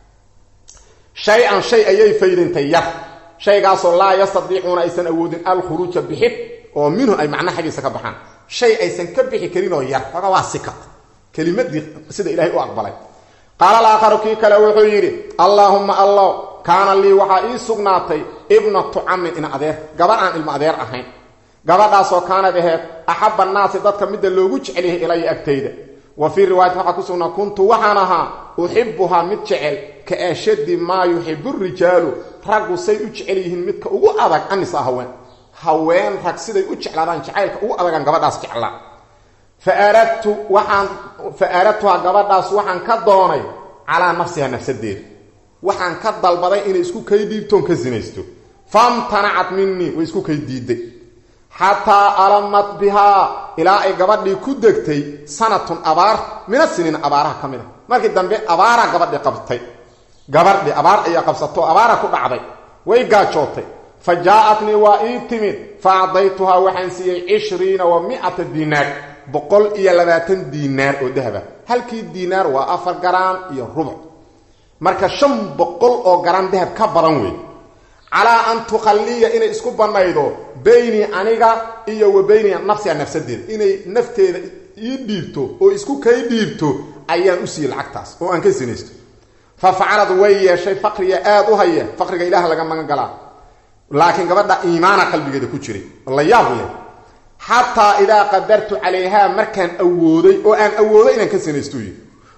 shay-an shay ayay faydantay yar shaygaasoo laa yastadiicuuna aysan awoodin alkhuruuja bixid oo minhu ay macna xaggiisa ka baxaan shay aysan ka bixi karinoo yar oga waa sika kelimadii sida ilaahay u aqbalay qaala alaakharu kii kale wuxuu yidhi allaahumma allah kaana lii waxaa ii sugnaatay ibnatu camin in adeer gabar aan ilmo adeer ahayn gabadhaasoo kaanad aheed axabba annaasi dadka midda loogu jecel yahay ilaya agtayda wa fii riwaayat waxaa ku sugnaa kuntu waxaan ahaa uxibuhaa mid jecel ka ashaddi maa yuxibu rijaalu raggu say u jecel yihiin midka ugu adag anisa haween haween rag siday u jeclaadaan jacaylka ugu adagaan gabadhaas jeclaa fa aradtu waxaan fa aradtuhaa gabadhaas waxaan ka doonay calaa nafsiha nafsadeeda waxaan ka dalbaday inay isku kay dhiibtoon ka sinaysto famtanacat minii way isku kay diiday xataa alamat bihaa ilaa ay gabadhii ku degtay sanatun abaar mina siniin abaaraha ka mid a markii dambe abaaraa gabadhii qabtay gabadhii abaar ayaa qabsato abaara ku dhacday way gaajootay fa jaa-atnii waa ii timid fa acdaytuhaa waxaan siiyey cishriina wa mi'ata diinaar boqol iyo labaatan diinaar oo dahaba halkii diinaar waa afar garaan iyo rubuc marka shan boqol oo garaan dahab ka badan wey calaa an tukhalliya inay isku bannaydo baynii aniga iyo wa bayni nafsiha nafsadeeda inay nafteeda ii dhiibto oo isku kay dhiibto ayaan u siiyey lacagtaas oo aan ka sinaysto fa facalad way yeeshay faqriga aada u haya faqriga ilaah laga magan galaa laakiin gabadha iimaana qalbigeeda ku jiray la yaab leh xataa idaa qadartu calayhaa markaan awooday oo aan awoodo inaan ka sinaysto yii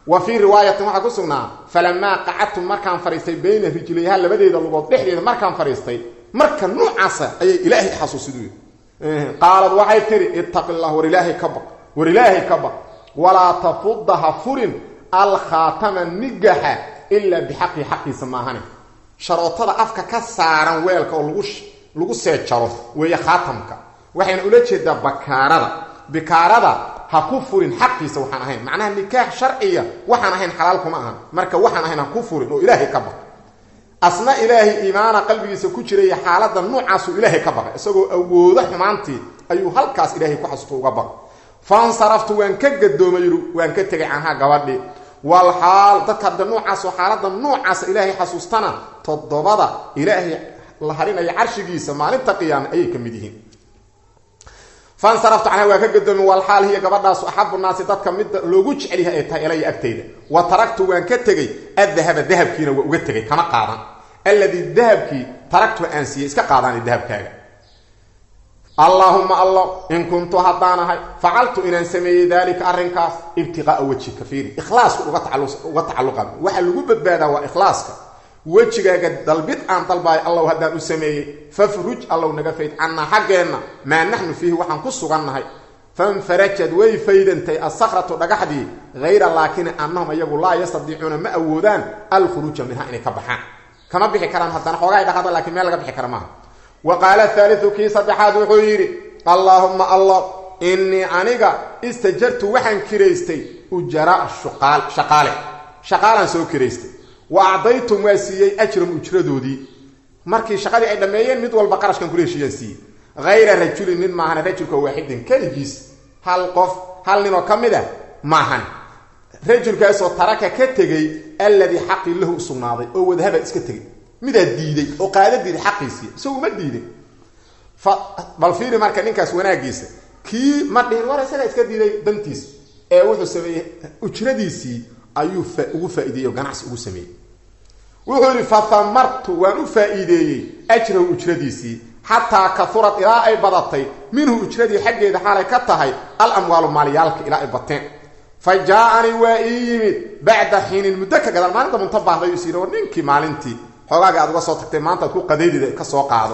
wa fii riwaayatin waxaa ku sugnaa falamaa qacadtu markaan fadhiistay bayna rijlayha labadeeda lugood dhexdeeda markaan fadhiistay marka noocaasa ayay ilaahay xasuusidu qaalad waxay tihi ittaqi llah war ilaahay ka baq war ilaahay ka baq walaa tafudha ha furin alkhaatama nigaxa ilaa bixaqii xaqiisa maahane sharootada afka ka saaran weelka oo lagu lagu seejaro weeye khaatamka waxayna ula jeedaa bakaarada bikaarada ha ku furin xaqiisa waxaan ahayn macnaha nikaax sharciya waxaan ahayn xalaal kuma ahan marka waxaan ahayn ha ku furin oo ilaahay ka baq asna ilaahay iimaana qalbigiisa ku jiraya xaaladda noocaasuu ilaahay ka baqay isagoo awoodo xumaantii ayuu halkaas ilaahay ku xasuusto uga baqay fansaraftu waan ka gadoomay waan ka tegay canhaa gabadhi wal xaal dadka hadda noocaasoo xaaladda noocaasa ilaahay xasuustana toddobada ilaahay la harinaya carshigiisa maalinta qiyaame ayay ka mid yihiin fansaraftu canha waa ka gadoomi walxaal hiya gabadhaasu axabu naasi dadka midda loogu jecelyahay ay tahay ilaya agtayda wa taraktu waan ka tegey addahaba dahabkiina waa uga tegay kama qaadan alladii dahabkii taraktu aan siiyey iska qaadaani dahabkaaga allaahuma allo in kuntu haddaanahay facaltu inaan sameeyey daalika arrinkaas ibtiqaaa wejhika fiiri ikhlaasku uga tacalluqa waxa lagu badbaadaa waa ikhlaaska wejigaaga dalbid aan dalbaayo allow haddaan u sameeyey fafruj allow naga fayd cannaa xaggeenna maa naxnu fiihi waxaan ku sugannahay fanfarajad way faydantay assakratu dhagaxdii hayra laakini annahum iyagu laa yastadiicuuna ma awoodaan alkhuruuja minha inay ka baxaan kama bixi karaan haddana xoogaay dhaqada lakiin meel laga bixi kara maaha wa qaala haaliu kii saddexaad wuxuu yidhi allaahumma allah innii aniga istajartu waxaan kiraystay ujaraa shuqaal shaqaale shaqaalaan soo kiraystay wa acdaytum waa siiyey ajram ujradoodii markii shaqadii ay dhammeeyeen mid walba qarashkan kula heshiiyaan siiyey hayra rajulin nin maahan rajulka waaxidin keligiis hal qof hal ninoo ka mid a maahan rajulkaasoo taraka ka tegey alladii xaqii lahu u sugnaaday oo wadahaba iska tegey midaa diiday oo qaada diiday xaqiisii isagu ma diidin bal fiiri marka ninkaas wanaagiisa kii ma dhihin war isaga iska diiday dantiis ee wuxuu sameeyey ujradiisii ayuu ugu faa'ideeyey oo ganacsi ugu sameeyey wuxuu yidhi fathamartu waan u faa'iideeyey ajrahu ujradiisii xataa kaurad ilaa ay badatay minhu ujradii xaggeeda xaalay ka tahay al amwaalu maalyaalka ilaa ay bateen fa jaa-anii waa ii yimid bacda xiinin muddo ka gadaal maalinta munta baahday is yidhi war ninkii maalintii xoogaaga aad uga soo tagtay maanta ad ku qadaydida ka soo qaado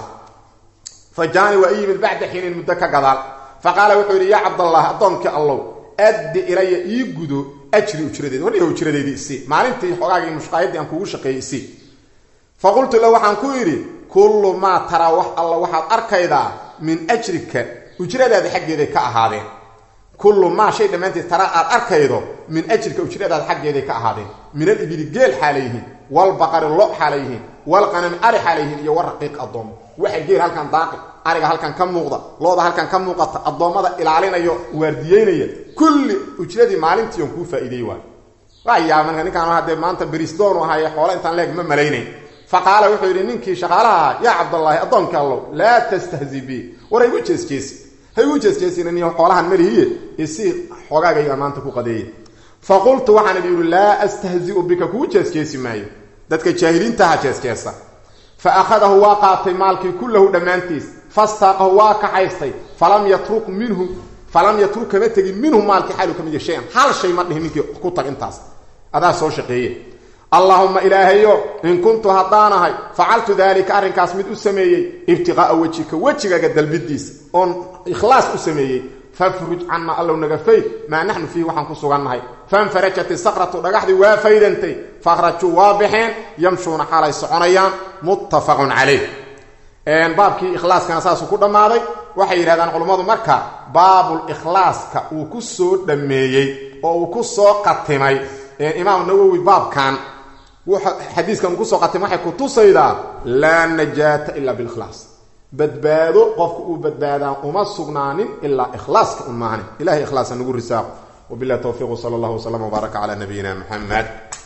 fa jaa-anii waa ii yimid bacda xiinin muddo ka gadaal fa qaala wuxuu yidhi yaa cabdallah addoonkii allow addi ilaya ii gudo ajri ujradeedi warniga ujradeedii isii maalintii xoogaagii mushqaayadii aan kugu shaqeeyey isii fa qultu la waxaan ku yidhi kullu maa taraa wax alla waxaad arkaydaa min ajrika ujradaada xaggeeday ka ahaadeen kullu maa shay dhammaanteed taraa aad arkaydo min ajrika ujradaada xaggeeday ka ahaadeen min alibili geel xaalayyihiin walbaqari lo xaalayyihiin walqanami ari xaalayyihiin iyo waraqiiq addoommo waxa geel halkan daaqi ariga halkan ka muuqda looda halkan ka muuqata addoommada ilaalinayo waardiyeynaya kulli ujradii maalintii on kuu faa'iideey waay waayaa marka ninkaan haddee maanta berisdoonu ahaye xoole intaan leeg ma malaynayn fa qaala wuxuu yidhi ninkii shaqaalaha ahaa yaa cabdallaahi addoonkii allow laa tastahzi bi war haygu jeesjeesi haygu jeesjeesina niyo xoolahan malihiye isii xoogaagayga maanta ku qadeeye fa qultu waxaan idhi yidhi laa astahzi'u bika kuu jeesjeesi maayo dadka jaahiliintaha jeesjeesa fa akhadahu waa qaatay maalkii kullahu dhammaantiis fastaaqahu waa kaxaystay falam yatruk minhu falam yatruk kama tegin minhu maalkii xaalu ka mid ya shay-an hal shay ma dhihin ninkii ku tag intaas adaa soo shaqeeye allaahuma ilaahayo in kuntu haddaanahay facaltu daalika arrinkaas mid u sameeyey ibtiqaa'a wejika wejigaaga dalbidiisa oon ikhlaas u sameeyey fafruj canna allow naga fayd maa naxnu fiihi waxaan ku sugannahay fanfarajat isakratu dhagaxdii waa faydantay fakhrajuu waa baxeen yamshuuna xaalay soconayaan muttafaqun calayh baabkii ikhlaaskana saasuu ku dhammaaday waxay yidhahdaan culummadu marka baabul ikhlaaska uu ku soo dhammeeyey oo uu ku soo qatimay imaam nawowi baabkan xadiiskan uu kusoo qatimay waxay ku tusaydaa laa najaata ila bilikhlaas badbaado qofka uu badbaadaan uma sugnaanin ilaa ikhlaaska un maahani ilahay ikhlaasa nagu risaaqo wabilahi towfiiq sala allah wslam wbaaraka cala nabiyina muxamed